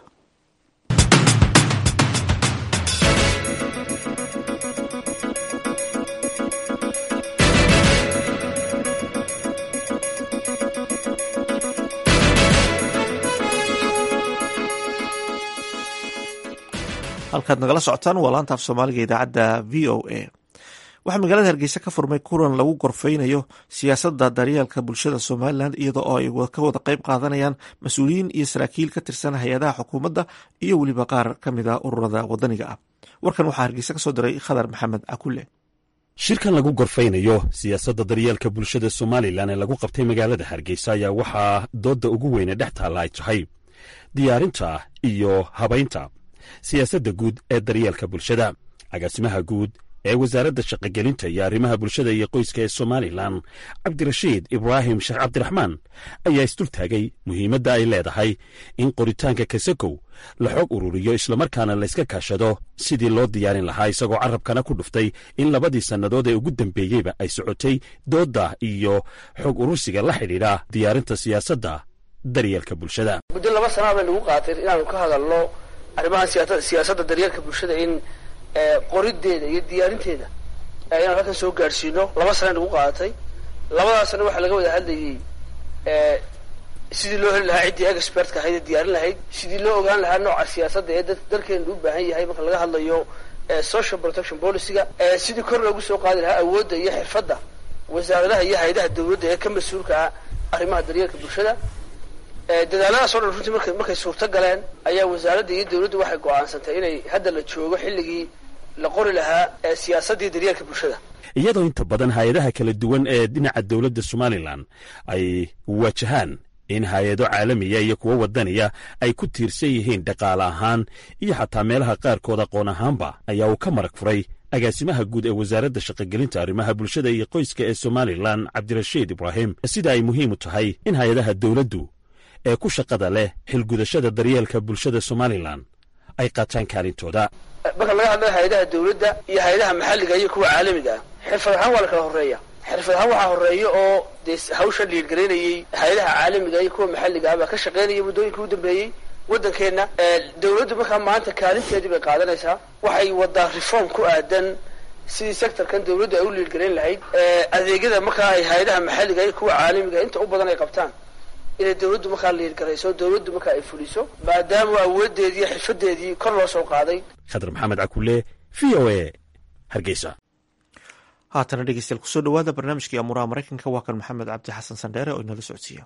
halkaad nagala socotaan waa laanta af soomaaliga idaacadda v o a waxaa magaalada hargeysa ka furmay kulan lagu gorfeynayo siyaasadda daryeelka bulshada somalilan iyada oo ay ka wada qeyb qaadanayaan mas-uuliyiin iyo saraakiil ka tirsan hay-adaha xukuumadda iyo weliba qaar ka mid a ururada wadaniga ah warkan waxaa hargeysa kasoo diray khadar maxamed cakule shirkan lagu gorfaynayo siyaasadda daryeelka bulshada somalilan ee lagu qabtay magaalada hargeysa ayaa waxaa doodda ugu weyne dhex taalla ay tahay diyaarinta iyo habaynta siyaasadda guud ee daryeelka bulshada agaasimaha guud ee wasaaradda shaqogelinta iyo arrimaha bulshada iyo qoyska ee somalilan cabdirashiid ibraahim sheekh cabdiraxmaan ayaa isdultaagay muhiimadda ay leedahay in qoritaanka kasakow la xoog ururiyo islamarkaana layska kaashado sidii loo diyaarin lahaa isagoo carabkana ku dhuftay in labadii sannadood ee ugu dambeeyeyba ay socotay doodda iyo xoog urursiga la xidhiidha diyaarinta siyaasadda daryeelka bulshada muddo laba sanaa bay nagu qaatay inaanu ka hadalno arrimaha siyaasadda daryeelka bulshada in qorideeda iyo diyaarinteeda inaan halkan soo gaadhsiino laba sana nagu qaadatay labadaasna waxaa laga wada hadlayay sidii loo heli lahaa ciddii expertka ahayd ee diyaarin lahayd sidii loo ogaan lahaa nooca siyaasadda ee dalkeenu u baahan yahay marka laga hadlayo social protection policyga sidii kor loogu soo qaadi lahaa awoodda iyo xirfadda wasaaradaha iyo hay-adaha dawladda ee ka mas-uulka ah arrimaha daryeelka bulshada dadaaladaas o dhan runtii markay markay suurto galeen ayaa wasaaradda iyo dawladdu waxay go-aansantay inay hadda la joogo xilligii la qori lahaa siyaasaddii daryeelka bulshada iyadoo inta badan hay-adaha kala duwan ee dhinaca dowladda somalilan ay wajahaan in hay-ado caalamiya iyo kuwo wadaniya ay ku tiirsan yihiin dhaqaale ahaan iyo xataa meelaha qaarkood aqoon ahaanba ayaa uu ka marag furay agaasimaha guud ee wasaaradda shaqogelinta arrimaha bulshada iyo qoyska ee somalilan cabdirashiid ibraahim sida ay muhiim u tahay in hay-adaha dowladdu ee ku shaqada leh xilgudashada daryeelka bulshada somalilan ay qaataan kaalintooda marka laga hadlayo hay-adaha dawladda iyo hay-adaha maxalliga iyo kuwa caalamiga ah xirfad ahaan waa la kala horreeya xirfad ahaan waxaa horreeya oo dee hawsha dhiirgaraynayey hay-adaha caalamiga iyo kuwa maxalliga ah baa ka shaqaynaya muddooyinkii u dambeeyey waddankeenna dawladdu markaa maanta kaalinteedii bay qaadanaysaa waxay wadaa reform ku aadan sidii sectorkan dawladdu ay u liirgarayn lahayd adeegyada markaa ay hay-adaha maxalliga iyo kuwa caalamiga inta u badan ay qabtaan inay dawladdu markaa liirgarayso dawladdu markaa ay fuliso maadaama awoodeedii xirfadeedii kor loo soo qaaday khadar maxamed cakule v o a hargeysa haatana dhegeystayaal kusoo dhawaada barnaamijkii amuuraha maraykanka waa kan maxamed cabdi xasan sandheere oo inala socodsiiya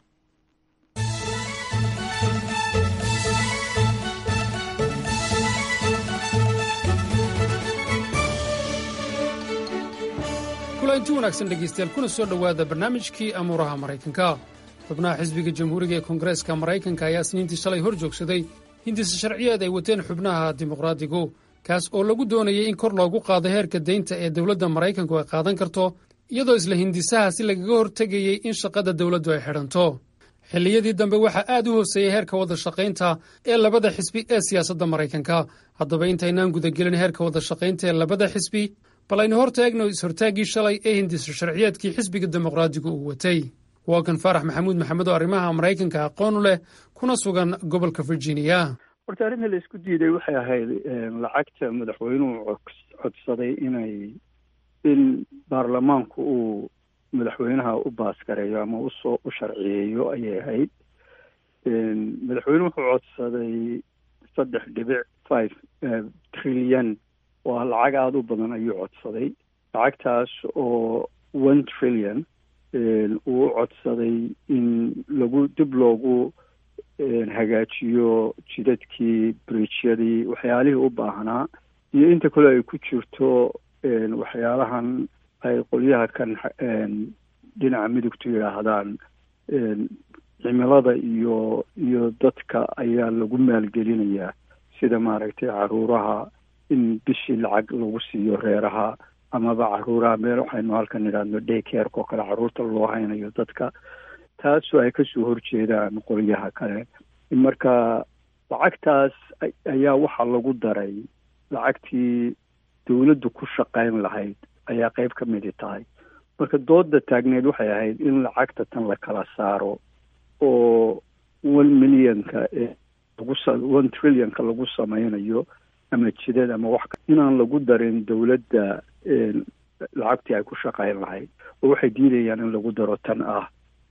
kulanti wanaagsan dhegaystayaal kuna soo dhowaada barnaamijkii amuuraha maraykanka xubnaha xisbiga jamhuuriga ee koongareeska maraykanka ayaa isniintii shalay hor joogsaday hindisa sharciyeed ay wateen xubnaha dimuqraadigu kaas oo lagu doonayay in kor loogu qaado heerka deynta ee dowladda maraykanku ay qaadan karto iyadoo isla hindisaha si lagaga hortegayey in shaqada dowladdu ay xidhanto xilliyadii dambe waxaa aad u hooseeyey heerka wada shaqaynta ee labada xisbi ee siyaasadda maraykanka haddaba intaynaan gudagelin heerka wada shaqaynta ee labada xisbi bal aynu hor taagno is-hortaaggii shalay ee hindisa sharciyeedkii xisbiga dimuqraadigu uu watay waa kan faarax maxamuud maxamed oo arrimaha maraykanka aqoon u leh kuna sugan gobolka virginia horta arrinta la isku diiday waxay ahayd lacagta madaxweynuhu codsaday inay in baarlamaanku uu madaxweynaha u baasgareeyo ama usoo u sharciyeeyo ayay ahayd madaxweynuhu wuxuu codsaday saddex dhibic five trilyan waa lacag aada u badan ayuu codsaday lacagtaas oo one trillion uu u codsaday in lagu dib loogu hagaajiyo jidadkii bridjyadii waxyaalihii u baahnaa iyo inta kale ay ku jirto waxyaalahan ay qolyaha kan dhinaca midugtu yidhaahdaan cimilada iyo iyo dadka ayaa lagu maalgelinayaa sida maaragtay caruuraha in bishii lacag lagu siiyo reeraha amaba caruuraha meel waxaynu halkan idhaahno daycareka oo kale caruurta loo haynayo dadka taasoo ay kasoo horjeedaan qolyaha kale marka lacagtaas ayaa waxaa lagu daray lacagtii dawladdu ku shaqayn lahayd ayaa qeyb ka midi tahay marka dooda taagneed waxay ahayd in lacagta tan la kala saaro oo one millionka lagu one trillionka lagu sameynayo ama jidad ama wax inaan lagu darin dawladda lacagtii ay ku shaqayn lahayd oo waxay diidayaan in lagu daro tan ah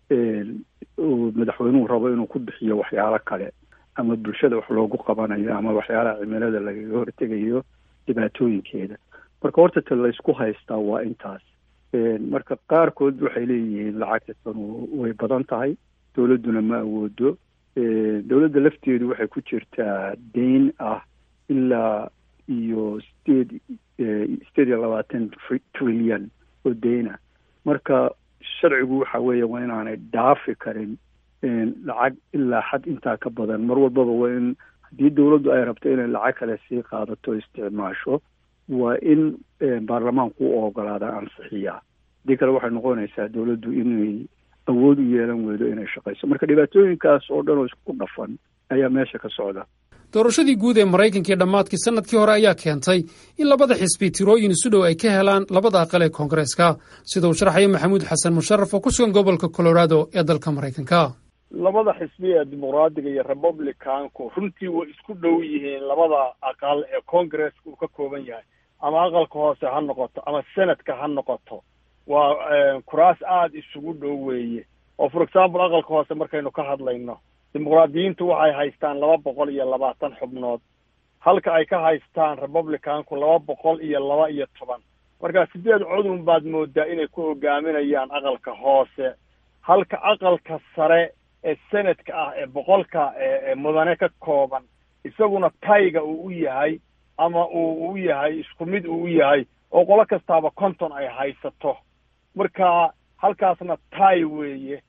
madaxweynuhu rabo inuu ku bixiyo waxyaalo kale ama bulshada wax loogu qabanayo ama waxyaalaha cimilada lagaga hortegayo dhibaatooyinkeeda marka horta ta laysku haystaa waa intaas marka qaarkood waxay leeyihiin lacagta tanu way badan tahay dawladduna ma awoodo dawladda lafteedu waxay ku jirtaa deyn ah ilaa iyo sideed sideed iyo labaatan trilyan oo deyna marka sharcigu waxa weeye waa inaanay dhaafi karin lacag ilaa xad intaa ka badan mar walbaba waa in haddii dawladdu ay rabto inay lacag kale sii qaadato isticmaasho waa in baarlamaanku u ogolaada ansixiyaa haddii kale waxay noqonaysaa dawladdu inay awood u yeelan weydo inay shaqayso marka dhibaatooyinkaas oo dhan oo isku dhafan ayaa meesha ka socda doorashadii guud ee maraykanka ee dhammaadkii sannadkii hore ayaa keentay in labada xisbi tirooyin isu dhow ay ka helaan labada aqal ee koongareeska sida uu sharxaya maxamuud xasan musharaf oo ku sugan gobolka colorado ee dalka maraykanka labada xisbi ee dimuqraadiga iyo republicanku runtii way isku dhow yihiin labada aqal ee congaresska uu ka kooban yahay ama aqalka hoose ha noqoto ama senadka ha noqoto waa kuraas aada isugu dhow weeye oo for example aqalka hoose markaynu ka hadlayno dimuqraadiyiintu waxay haystaan laba boqol iyo labaatan xubnood halka ay ka haystaan republicanku laba boqol iyo laba iyo toban marka sideed cudun baad moodaa inay ku hogaaminayaan aqalka hoose halka aqalka sare ee senadka ah ee boqolka mudane ka kooban isaguna tayga uu u yahay ama uu u yahay isku mid uu u yahay oo qolo kastaaba konton ay haysato marka halkaasna tay weeye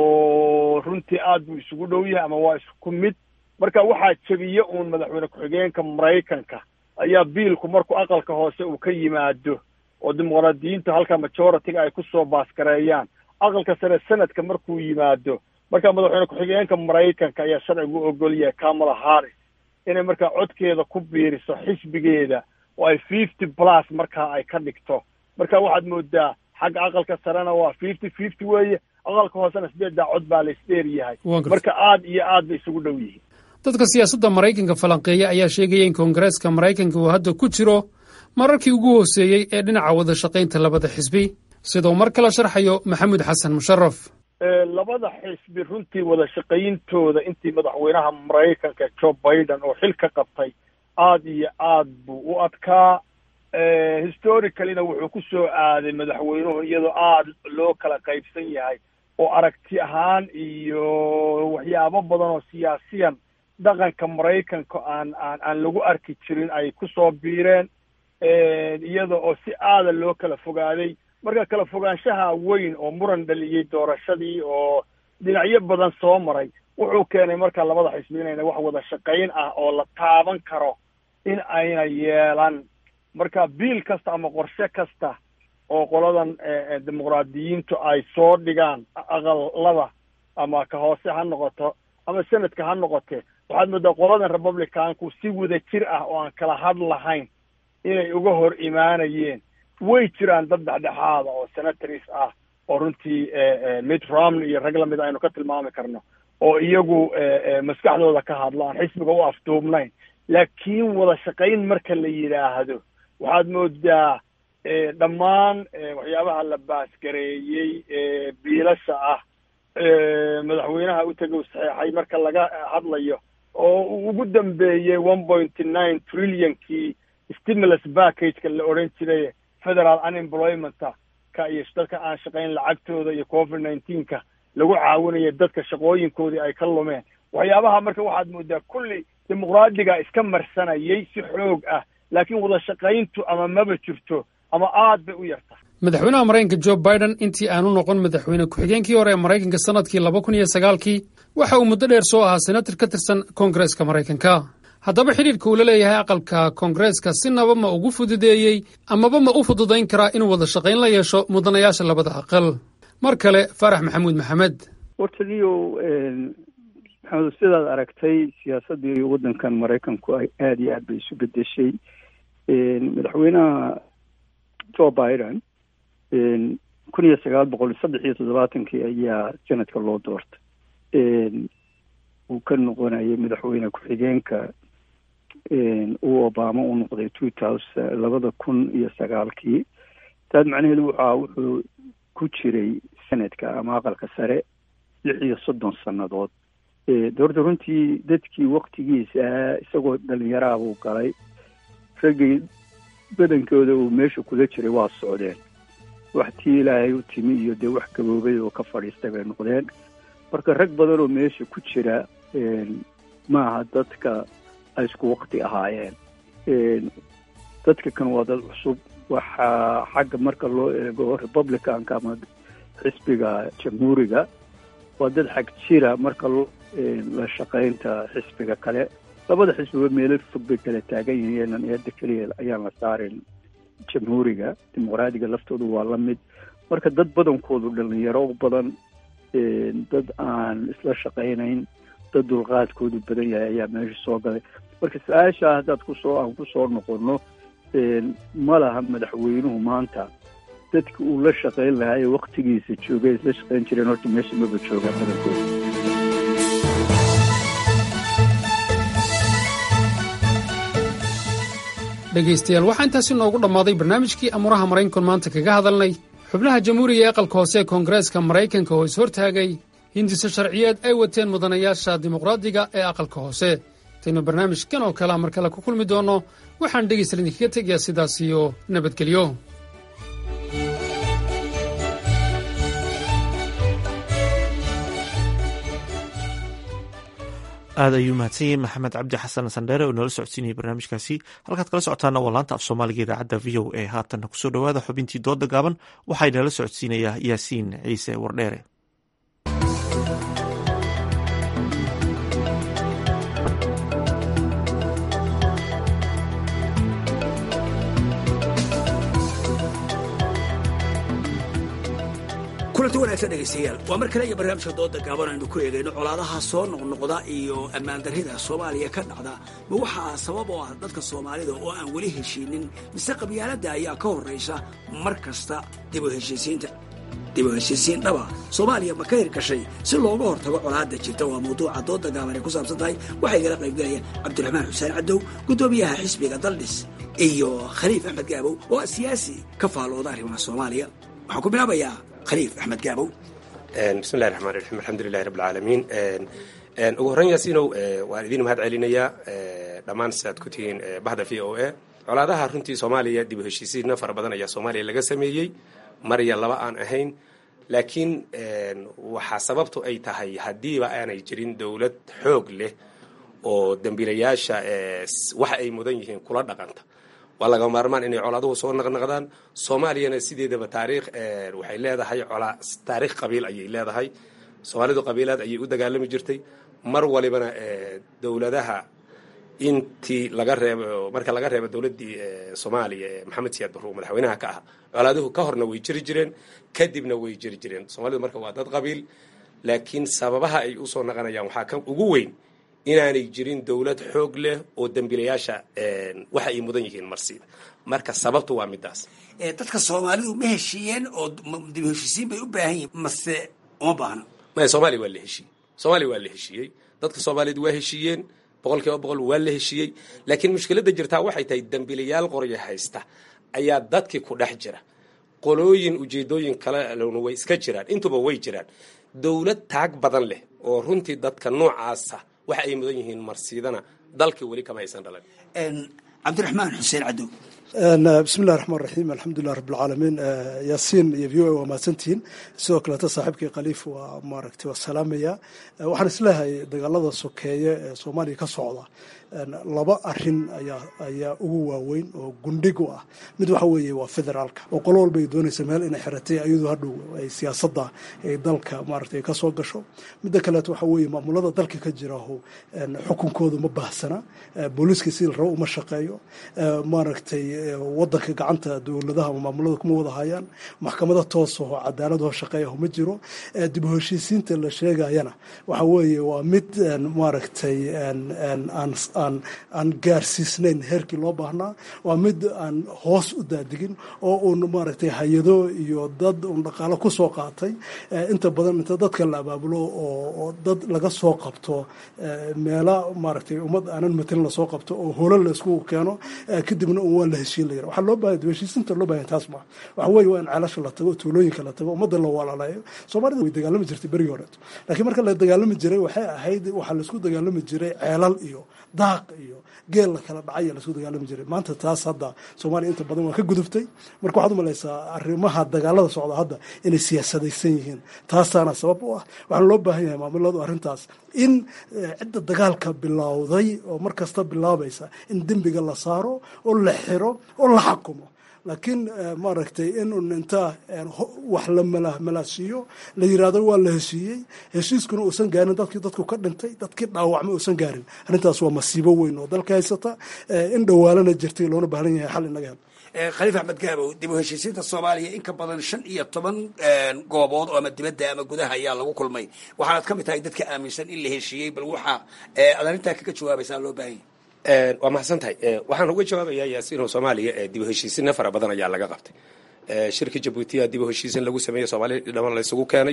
oo runtii aad buu isugu dhow yahay ama waa isku mid marka waxaa jebiye uun madaxweyne ku-xigeenka maraykanka ayaa biilku markuu aqalka hoose uu ka yimaado oo dimuqraadiyiinta halka majority-ga ay kusoo baasgareeyaan aqalka sare senadka markuu yimaado marka madaxweyne ku-xigeenka maraykanka ayaa sharcigu ogol yahay kamala harris inay markaa codkeeda ku biiriso xisbigeeda oo ay fifty plus markaa ay ka dhigto marka waxaad moodaa xagga aqalka sarena waa fifty fifty weeye aqalka hoosena sideeddaa cod baa la isdheer yahay marka aad iyo aad bay isugu dhow yihiin dadka siyaasadda maraykanka falanqeeya ayaa sheegaya in koongareeska maraykanka uu hadda ku jiro mararkii ugu hooseeyey ee dhinaca wada shaqaynta labada xisbi siduu mar kale sharxayo maxamed xasan musharaf labada xisbi runtii wada shaqayntooda intii madaxweynaha maraykanka joe biden oo xil ka qabtay aad iyo aad buu u adkaa historicallyna wuxuu ku soo aaday madaxweynuhu iyadoo aada loo kala qaybsan yahay oo aragti ahaan iyo waxyaabo badan oo siyaasiyan dhaqanka maraykanka aan aan aan lagu arki jirin ay kusoo biireen iyada oo si aada loo kala fogaaday marka kala fogaanshaha weyn oo muran dhaliyey doorashadii oo dhinacyo badan soo maray wuxuu keenay marka labada xisbi inayna wax wada shaqayn ah oo la taaban karo in ayna yeelan marka biil kasta ama qorshe kasta oo qoladan dimuqraadiyiintu ay soo dhigaan aqalada ama ka hoose ha noqoto ama senadka ha noqote waxaad moodaa qoladan republicanku si wada jir ah oo aan kala had lahayn inay uga hor imaanayeen way jiraan dad dhexdhexaada oo senatories ah oo runtii mid romney iyo rag lamid aynu ka tilmaami karno oo iyagu maskaxdooda ka hadlo aan xisbiga u afduubnayn laakiin wada shaqayn marka la yidhaahdo waxaad moodaa dhammaan waxyaabaha la baasgareeyey biilasha ah madaxweynaha u tegay u saxeexay marka laga hadlayo oo uu ugu dambeeyey one pointy nine trillionkii stimulus packageka la odhan jiray federal unemploymenta ka iyo dadka aan shaqayn lacagtooda iyo covid nineteenka lagu caawinayo dadka shaqooyinkoodii ay ka lumeen waxyaabaha marka waxaad moodaa kulli dimuqraadiga iska marsanayay si xoog ah laakiin wada shaqayntu ama maba jirto ama aad bay u yarta madaxweynaha maraykanka jo biden intii aanu noqon madaxweyne ku-xigeenkii hore ee maraykanka sannadkii laba kun iyo sagaalkii waxa uu muddo dheer soo ahaa senator ka tirsan koongareeska maraykanka haddaba xidhiirka uu la leeyahay aqalka koongareeska sinaba ma ugu fududeeyey amaba ma u fududayn karaa inuu wada shaqayn la yeesho mudanayaasha labada aqal mar kale faarax maxamuud maxamed wartaniyo maxamed sidaad aragtay siyaasaddii waddankan maraykanku ay aada iyo aad bay isu bedeshay madaxweynaha joe biden kun iyo sagaal boqol saddex iyo toddobaatankii ayaa senadka loo doortay uu ka noqonayay madaxweyne ku-xigeenka uu obama u noqday two thousand labada kun iyo sagaalkii taas macnaheedu waxaa wuxuu ku jiray senadka ama aqalka sare lix iyo soddon sannadood doorta runtii dadkii waktigiisa isagoo dhalinyaraha buu galay raggii badankooda uu meesha kula jiray waa socdeen wax tii ilaahay u timi iyo dee wax gaboobay oo ka fadhiistay bay noqdeen marka rag badan oo meesha ku jira maaha dadka ay isku wakti ahaayeen dadka kan waa dad cusub waxaa xagga marka loo eego republicanka ama xisbiga jamhuuriga waa dad xag jira marka la shaqaynta xisbiga kale labada xisbiba meelo fog bay kala taagan yihiin eedda keliya ayaan la saarin jamhuuriga dimuqraadiga laftoodu waa la mid marka dad badankoodu dhalinyaro badan dad aan isla shaqaynayn dad dulqaadkoodu badan yahay ayaa meesha soo galay marka su-aashaa haddaad kusoo aan kusoo noqono ma laha madaxweynuhu maanta dadki uu la shaqayn lahaa ee waktigiisa joogay isla shaqayn jireen horta meesha maba joogaa badankooda dhegaystayaal waxaa intaasi noogu dhammaaday barnaamijkii amuuraha maraykanku maanta kaga hadalnay xubnaha jamhuuriga ee aqalka hoose ee koongareeska maraykanka oo ishortaagay hindise sharciyeed ay wateen mudanayaasha dimuqraadiga ee aqalka hoose intaynu barnaamijkan oo kalea mar kale ku kulmi doonno waxaan dhegaystayaal idinkaga tegayaa sidaas iyo nabadgelyo aad ayuu mahadsan yahay maxamed cabdi xasan sandheere oo noola socodsiinayay barnaamijkaasi halkaad kala socotaana waa laanta af soomaaliga idaacadda v o a haatanna kusoo dhowaada xubintii dooda gaaban waxaa inala socodsiinayaa yaasiin ciise wardheere kulanti wanaagsan dhegaystayaal waa mar kale iyo barnaamijka dooda gaaban aynu ku eegayno colaadaha soo noqnoqda iyo ammaan darrida soomaaliya ka dhacda ma waxaa sabab oo ah dadka soomaalida oo aan weli heshiinin mise qabyaaladda ayaa ka horraysa mar kasta dib u heshiisiinta dib u heshiisiin dhaba soomaaliya ma ka hirgashay si looga hortago colaadda jirta waa mawduuca dooda gaaban ay ku saabsan tahay waxaa igala qaybgalaya cabdiraxmaan xuseen cadow guddoomiyaha xisbiga daldhis iyo khaliif axmed gaabow oo siyaasi ka faalooda arrimaha soomaaliya waxaan ku bilaabayaa khaliif axmed gaabow bismillahi raxmaan raxiim alxamdulilahi rabb alcaalamiin ugu horreyn yaasiinow waan idin mahad celinayaa dhammaan sidaad ku tihiin bahda v o a colaadaha runtii soomaaliya dib u heshiisiinna fara badan ayaa soomaaliya laga sameeyey mar iyo laba aan ahayn laakiin waxaa sababtu ay tahay haddiiba aanay jirin dowlad xoog leh oo dembiilayaasha waxa ay mudan yihiin kula dhaqanta waa laga maarmaan inay colaaduhu soo naqnaqdaan soomaaliyana sideedaba taariikh waxay leedahay colaa taariikh qabiil ayay leedahay soomaalidu qabiilaad ayay u dagaalami jirtay mar walibana dowladaha intii laga reebo marka laga reebo dowladdii soomaaliya ee maxamed siyaad barruur madaxweynaha ka ah colaaduhu ka horna way jiri jireen kadibna way jiri jireen soomaalidu marka waa dad qabiil laakiin sababaha ay usoo naqanayaan waxaa ka ugu weyn inaanay jirin dowlad xoog leh oo dembiilayaasha waxa ay mudan yihiin marsiida marka sababtu waa midaas dadka soomaalidu ma heshiiyeen oo dib u heshiisiin bay u baahan yihiin mase uma baahno maya soomaaliya waa la heshiiyey soomaaliya waa la heshiiyey dadka soomaaliyeed waa heshiiyeen boqol kiiba boqol waa la heshiiyey laakiin mushkiladda jirtaa waxay tahay dembiilayaal qoryo haysta ayaa dadkii ku dhex jira qolooyin ujeedooyin kalena way iska jiraan intuba way jiraan dowlad taag badan leh oo runtii dadka noocaasa waxa ay mudan yihiin marsiidana dalkii weli kama aysan dhalan cabdiraxmaan xuseen cadow bismillahi raxmaan raxiim alxamdulilah rabbilcaalamiin yaasiin iyo v o a waa mahadsantihiin sidoo kaleeta saaxiibkii khaliif waa maaragtay waa salaamaya waxaan isleehay dagaalada sokeeye ee soomaaliya ka socda laba arin ayaa ayaa ugu waaweyn oo gundhig u ah mid waxa weeye waa federaalka oo qolo walba ay doonaysa meel inay xiratay iyadoo hadhow ay siyaasadda ay dalka maaragtay ka soo gasho midda kaleeto waxa weeye maamulada dalka ka jiraho xukunkoodu ma baahsana booliiska sidii la rabo uma shaqeeyo maaragtay wadanka gacanta dowladaha ama maamulada kuma wada hayaan maxkamado toosaho cadaaladoo shaqeeyaho ma jiro dib u heshiisiinta la sheegayana waxa weeye waa mid maaragtay aan aan gaarsiisnayn heerkii loo baahnaa waa mid aan hoos u daadigin oo uun maaragtay hay-ado iyo dad uun dhaqaalo ku soo qaatay inta badan inta dadka la abaabulo oo dad laga soo qabto meela maaragtay ummad aanan matelin lasoo qabto oo holo la isku keeno kadibna un waa la heshiin la yara waxaa loo baahaya heshiisinta loo bahaya taas ma waxa weeye waa in ceelasha la tago tuulooyinka la tago ummadda la walaaleeyo soomaalida way dagaalami jirtay berigii horeeto laakiin marka la dagaalami jiray waxay ahayd waxaa laisku dagaalami jiray ceelal iyo daaq iyo geel la kala dhacay laisku dagaalami jiray maanta taas hadda soomaaliya inta badan waa ka guduftay marka waxaad umalaysaa arrimaha dagaalada socda hadda inay siyaasadaysan yihiin taasaana sabab u ah waxaana loo baahan yahay maamuladu arrintaas in cidda dagaalka bilowday oo mar kasta bilaabaysa in dembiga la saaro oo la xiro oo la xakumo laakiin maaragtay in un intaa wax la malaasiiyo la yirahdo waa la heshiiyey heshiiskuna uusan gaarin dadkii dadku ka dhintay dadkii dhaawacmay uusan gaarin arrintaas waa masiibo weyn oo dalka haysata in dhawaalana jirtay loona baahan yahay xal inaga hel khaliif axmed gaabow dib u heshiisiinta soomaaliya in ka badan shan iyo toban goobood oo ama dibadda ama gudaha ayaa lagu kulmay waxaanaad ka mid tahay dadka aaminsan in la heshiiyey bal waxa aad arrintaa kaga jawaabaysaa loo baahan yahay waa mahadsan tahay waxaan uga jawaabayaa yaasiino soomaaliya dib u heshiisinna fara badan ayaa laga qabtay shirka jabuutiya dib u heshiisin lagu sameeyey soomaaliya dhaman la isugu keenay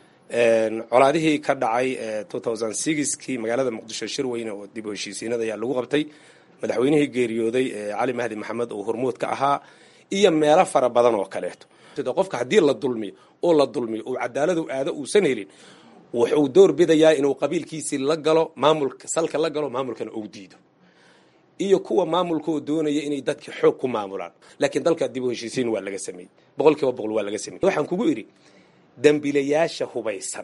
colaadihii ka dhacay kii magaalada muqdisho shir weyne oo dib u heshiisiinada ayaa lagu qabtay madaxweynihii geeriyooday cali mahdi maxamed oo hormuud ka ahaa iyo meelo fara badan oo kaleeto qofka haddii la dulmiyo oo la dulmiyo oo cadaaladu aado uusan helin wuxuu door bidayaa inuu qabiilkiisii la galo maamulka salka la galo maamulkana uu diido iyo kuwa maamulka oo doonaya inay dadka xoog ku maamulaan laakiin dalka dib u heshiisiin waa laga sameeyey boqol kiiba boqol waa laga sameeyey waxaan kugu idhi dambilayaasha hubaysan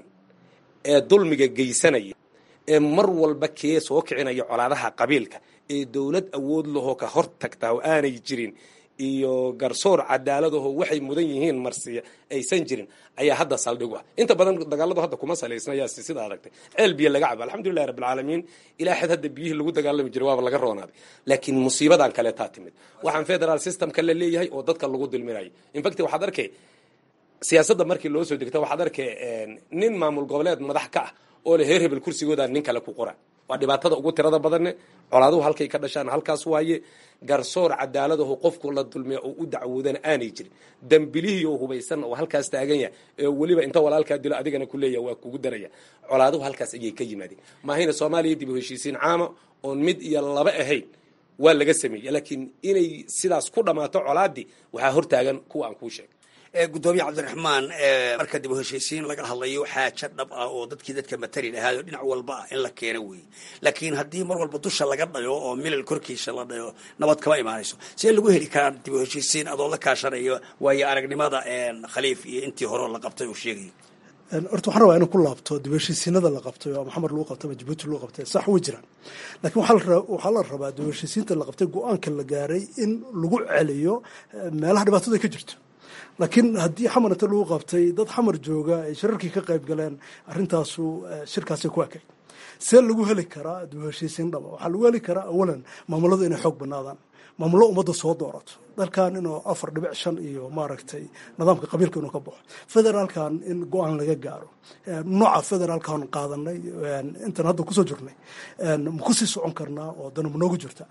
ee dulmiga geysanaya ee mar walba kee soo kicinaya colaadaha qabiilka ee dowlad awood lahoo ka hor tagtaa oo aanay jirin iyo garsoor cadaaladaho waxay mudan yihiin marsiya aysan jirin ayaa hadda saldhigu ah inta badan dagaaladu hadda kuma salaysnaya sida aragtay ceel biyo laga cabo alxamdulilahi rabbilcaalamiin ilaa xad hadda biyihii lagu dagaalami jiray waaba laga roonaaday laakiin musiibadan kaleetaa timid waxaan federal systemka la leeyahay oo dadka lagu dulminayo infact waxaad arkay siyaasadda markii loo soo degta waxaad arkay nin maamul goboleed madax ka ah oo le heer hebel kursigooda nin kale ku qora waa dhibaatada ugu tirada badanne colaaduhu halkay ka dhashaan halkaas waaye garsoor cadaaladaho qofku la dulmiya oo u dacwoodana aanay jirin dambilihii oo hubaysan oo halkaas taagan yahay ee weliba inta walaalkaa dilo adigana ku leeyaha waa kugu daraya colaaduhu halkaas ayay ka yimaadeen maahayna soomaaliya dib u heshiisiin caama oon mid iyo laba ahayn waa laga sameeyey laakiin inay sidaas ku dhammaato colaadii waxaa hortaagan kuwa aan kuu sheegay gudoomiye cabdiraxmaan marka dib u heshiisiin laga hadlayo xaajo dhab ah oo dadkii dadka matali lahaay oo dhinac walba ah in la keeno weeye laakiin haddii mar walba dusha laga dhayo oo milal korkiisa la dhayo nabad kama imaanayso see lagu heli karaa dib u heshiisiin adoo la kaashanayo waayo aragnimada khaliif iyo intii hore la qabtay uu sheegay horta waxaan rabaa inuu ku laabto dib heshiisiinada la qabtay oo maxamed lagu qabtay ama jabuuti lagu qabtay sax way jiraan laakiin waxaa la rabaa dib heshiisiinta la qabtay go-aanka la gaaray in lagu celiyo meelaha dhibaatada ka jirto laakiin haddii xamar inta lagu qabtay dad xamar jooga ay shirarkii ka qayb galeen arrintaasu shirkaasay ku ekayd see lagu heli karaa dib heshiisiin dhaba waxaa lagu heli karaa awalan maamuladu inay xoog banaadaan maamullo ummadda soo doorato dalkan inuu afar dhibic shan iyo maaragtay nidaamka qabiilka inuu ka baxo federaalkan in go-aan laga gaaro nooca federaalkan qaadanay intan hadda kusoo jirnay ma kusii socon karnaa oo dana ma noogu jirta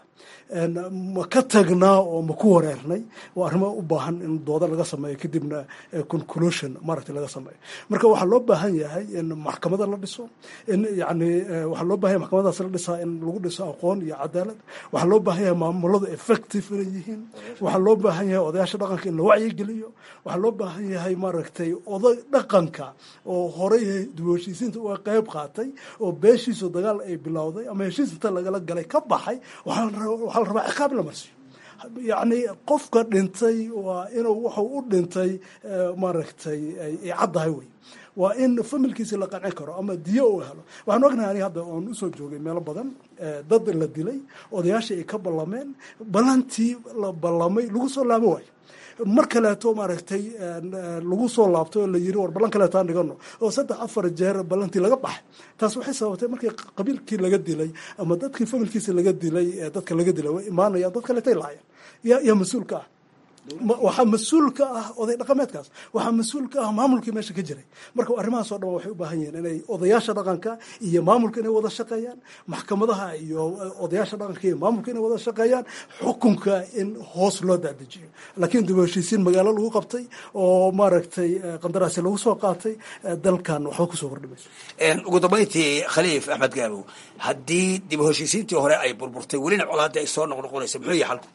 ma ka tagnaa oo ma ku wareernay waa arrimo u baahan in dooda laga sameeyo kadibna conclusion maaragtay laga sameeyo marka waxaa loo baahan yahay in maxkamada la dhiso in yani waxaa loo baahan yahay maxkamadaas la dhisaa in lagu dhiso aqoon iyo cadaalad waxaa loo baahan yahay maamuladu effective inay yihiin waxaa loo baahan yahay odayaasha dhaqanka in la wacyigeliyo waxaa loo baahan yahay maaragtay oday dhaqanka oo horey dib heshiisiinta uga qayb qaatay oo beeshiisu dagaal ay bilowday ama heshiis inta lagala galay ka baxay waxaa la rabaa ciqaab la marsiyo yacni qofka dhintay waa inuu wuxuu u dhintay maaragtay ay caddahay wey waa in familkiisi la qancin karo ama diyo uu helo waxaan ognahay ani hadda oon usoo joogay meelo badan dad la dilay odayaashii ay ka ballameen ballantii la ballamay lagu soo laabo waayo mar kaleeto maaragtay lagu soo laabto oo la yiri war ballan kaleeto aan dhigano oo saddex afar jeer ballantii laga baxay taas waxay sababtay markii qabiilkii laga dilay ama dadkii familkiisa laga dilay dadka laga dilay way imaanayaan dad kaleetay laayeen yaa yaa mas-uulka ah waxaa mas-uul ka ah oday dhaqameedkaas waxaa mas-uul ka ah maamulkii meesha ka jiray marka arrimahaas oo dhan waxay u baahan yihiin inay odayaasha dhaqanka iyo maamulka inay wada shaqeeyaan maxkamadaha iyo odayaasha dhaqanka iyo maamulka inay wada shaqeeyaan xukunka in hoos loo daadajiyo laakiin dib u heshiisiin magaalo lagu qabtay oo maaragtay qandaraasi lagu soo qaatay dalkan waxba kusoo kordhimayso ugu dambayntii khaliif axmed gaabow haddii dib u heshiisiintii hore ay burburtay welina colaadii ay soo noqnoqonaysa muxuu yahay xalku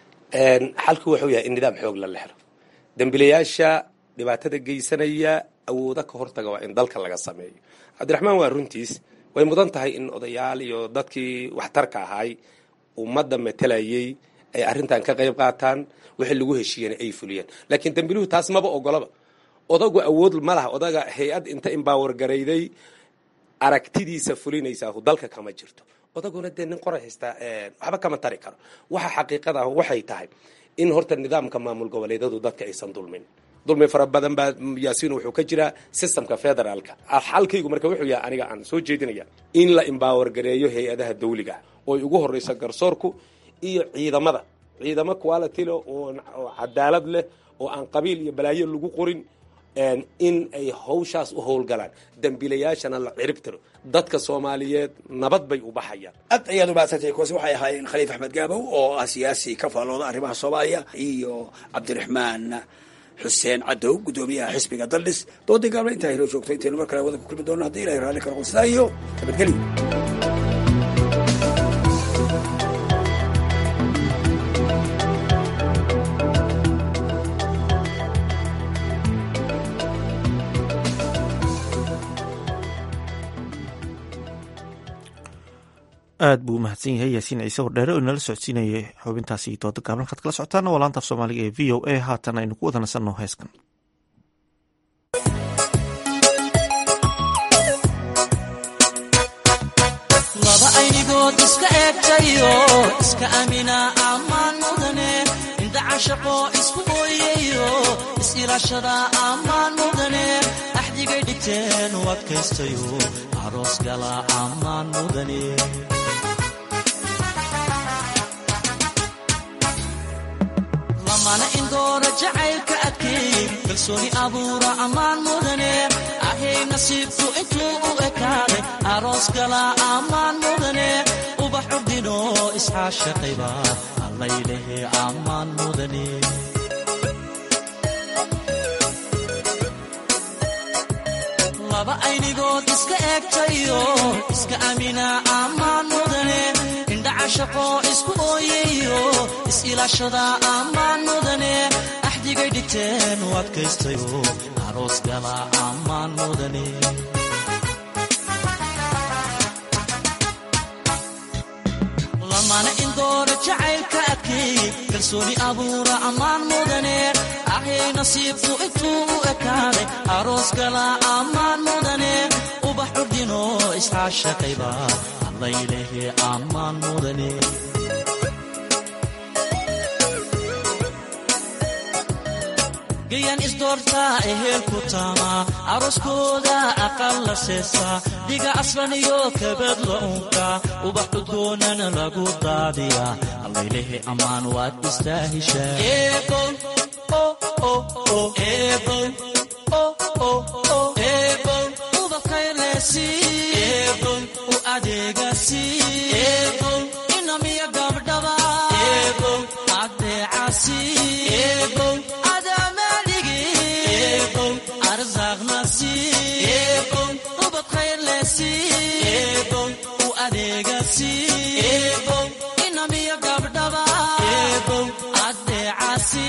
xalku wuxuu yahay in nidaam xoog la lehro dembilayaasha dhibaatada geysanaya awooda ka hortaga waa in dalka laga sameeyo cabdiraxmaan waa runtiis way mudan tahay in odayaal iyo dadkii waxtarka ahaay ummadda matelayay ay arrintan ka qayb qaataan wixii lagu heshiiyana ay fuliyaan laakiin dembiluhu taas maba ogolaba odagu awood ma laha odaga hay-ad inta imbaawer garayday aragtidiisa fulinaysaa dalka kama jirto odaguna dee nin qoray haystaa waxba kama tari karo waxa xaqiiqada ah waxay tahay in horta nidaamka maamul goboleedadu dadka aysan dulmin dulmi fara badan baa yaasiin wuxuu ka jiraa systemka federaalka xalkaygu marka wuxuu yahay aniga aan soo jeedinaya in la imbaawer gareeyo hay-adaha dawliga oo ugu horeysa garsoorku iyo ciidamada ciidamo quality leh oo cadaalad leh oo aan qabiil iyo balaayo lagu qorin in ay hawshaas u howlgalaan dembiilayaashana la cirib tiro dadka soomaaliyeed nabad bay u baxayaan aad ayaad umahadsantay kuwaasi waxay ahaayeen khaliif axmed gaabow oo ah siyaasi ka faallooda arrimaha soomaaliya iyo cabdiraxmaan xuseen cadow guddoomiyaha xisbiga daldhis doodii gaabna intaa inoo joogto intaynu mar kale wada ku kulmi doono haddii ilahay raalli kala qunsadaa iyo nabadgelyo aad buu umahadsan yahay yaasiin ciise hordheere oo inala socodsiinayay xubintaasi dooda gaaban waxaad kala socotaana waa laanta af soomaaliga ee v o a haatan aynu ku wada nasanno heeskan laba aynigood iska eegtayo iska amina ammaan mudane indhacashaqo isku mooyayo is-ilaashada ammaan mudane axdigay dhigteen u adkaystayo aroos gala ammaan mudane lamana indoora jacaylka adkeey kalsooni abuura ammaan mudane ahay nasiibku intuu u ekaaday aroos gala ammaan mudane ubax urdino isxaashaqayba allaylehe ammaan mudane laba aynigood iska eegtayo iska amina ammaan mudane indhacashaqo isku ooyayo is-ilaashada ammaan mudane axdigay dhigteen u adkaystayo aroos gala ammaan mudane lamana indoora jacaylka adkeey kalsooni abuura ammaan mudane ahay nasiibku intuu u ekaaday aroos gala ammaan mudane ubax urdino isxaashaqayba allaylehe ammaan mudane gayan isdoortaa ehelku taamaa aroskooda aqal la seesaa dhiga aslan iyo kabad la unkaa ubax udgoonana lagu daadiyaa allaylehe ammaan waad istaahishaaubakaylesi u adeegasi inamiya gabdhaba adeecasi u adeegasi inamiya gabdhaba adeecasi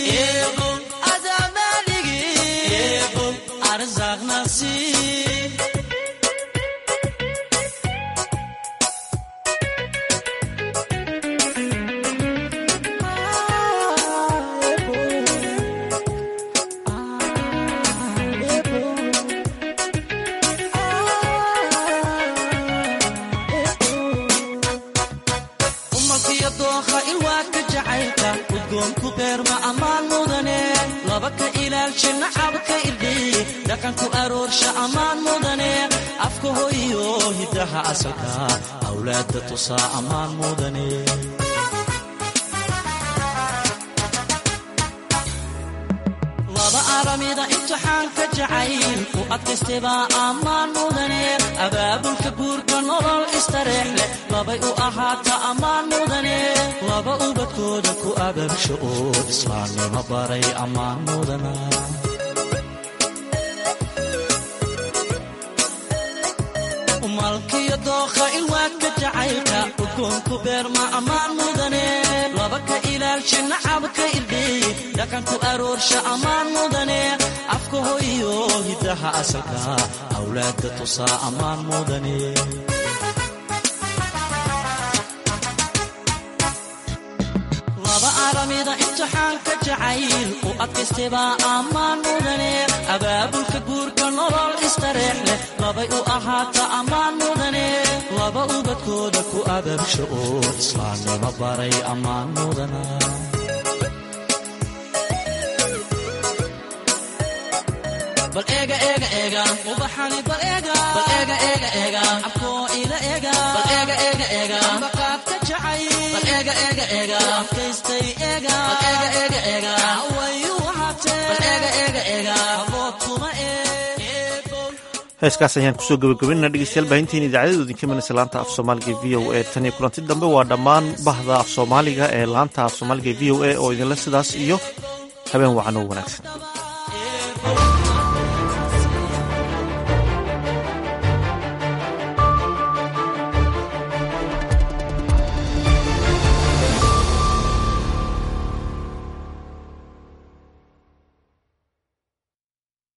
adamaaligi arsaaqnasi umalkiyo dookha ilwaadka jacaylka udgoonku beerma ammaan mudane laba ka ilaalsha nacabka irdhiy dhaqanku aroorsha ammaan mudane afka hoyo hiddaha asalka awlaadda tusaa ammaan mudane laba aramida imtixaanka jacayl u adkaystebaa ammaan mudane abaabulka guurka nolol istareex leh labay u ahaata ammaan mudane laba ubadkooda ku abaabsha oo islaamnimo baray ammaan mudana malkiyo dookha ilwaadka jacaylka udgoonku beerma ammaan mudane laba ka ilaalsha nacabka irdhiy dhaqanku aroorsha ammaan mudane afka hoyo hiddaha asalka awlaadda tusaa ammaan mudane laba aramida imtixaanka jacayl u adkaystebaa ammaan mudane abaabulka guurka nolol istareex leh labay u ahaata ammaan mudane laba ubadkooda ku abaabsha oo islaamnimo baray ammaan mudana bal eega eega eega ubaxani bal eega bal eega eega eega abkoo ila eega bal eega eega eega baqaadka jacay bal eega eega eega adkaystay eega bal eega eega eega wayu wahatee bal eega eega eega aboodkuma heeskaas ayaan kusoo gabagabaynana dhegeystayaal baahintiin idaacadadu idinka manaysa laanta af soomaaliga v o a tan iyo kulanti dambe waa dhammaan bahda af soomaaliga ee laanta af soomaaliga v o a oo idinle sidaas iyo habeen wacan oo wanaagsan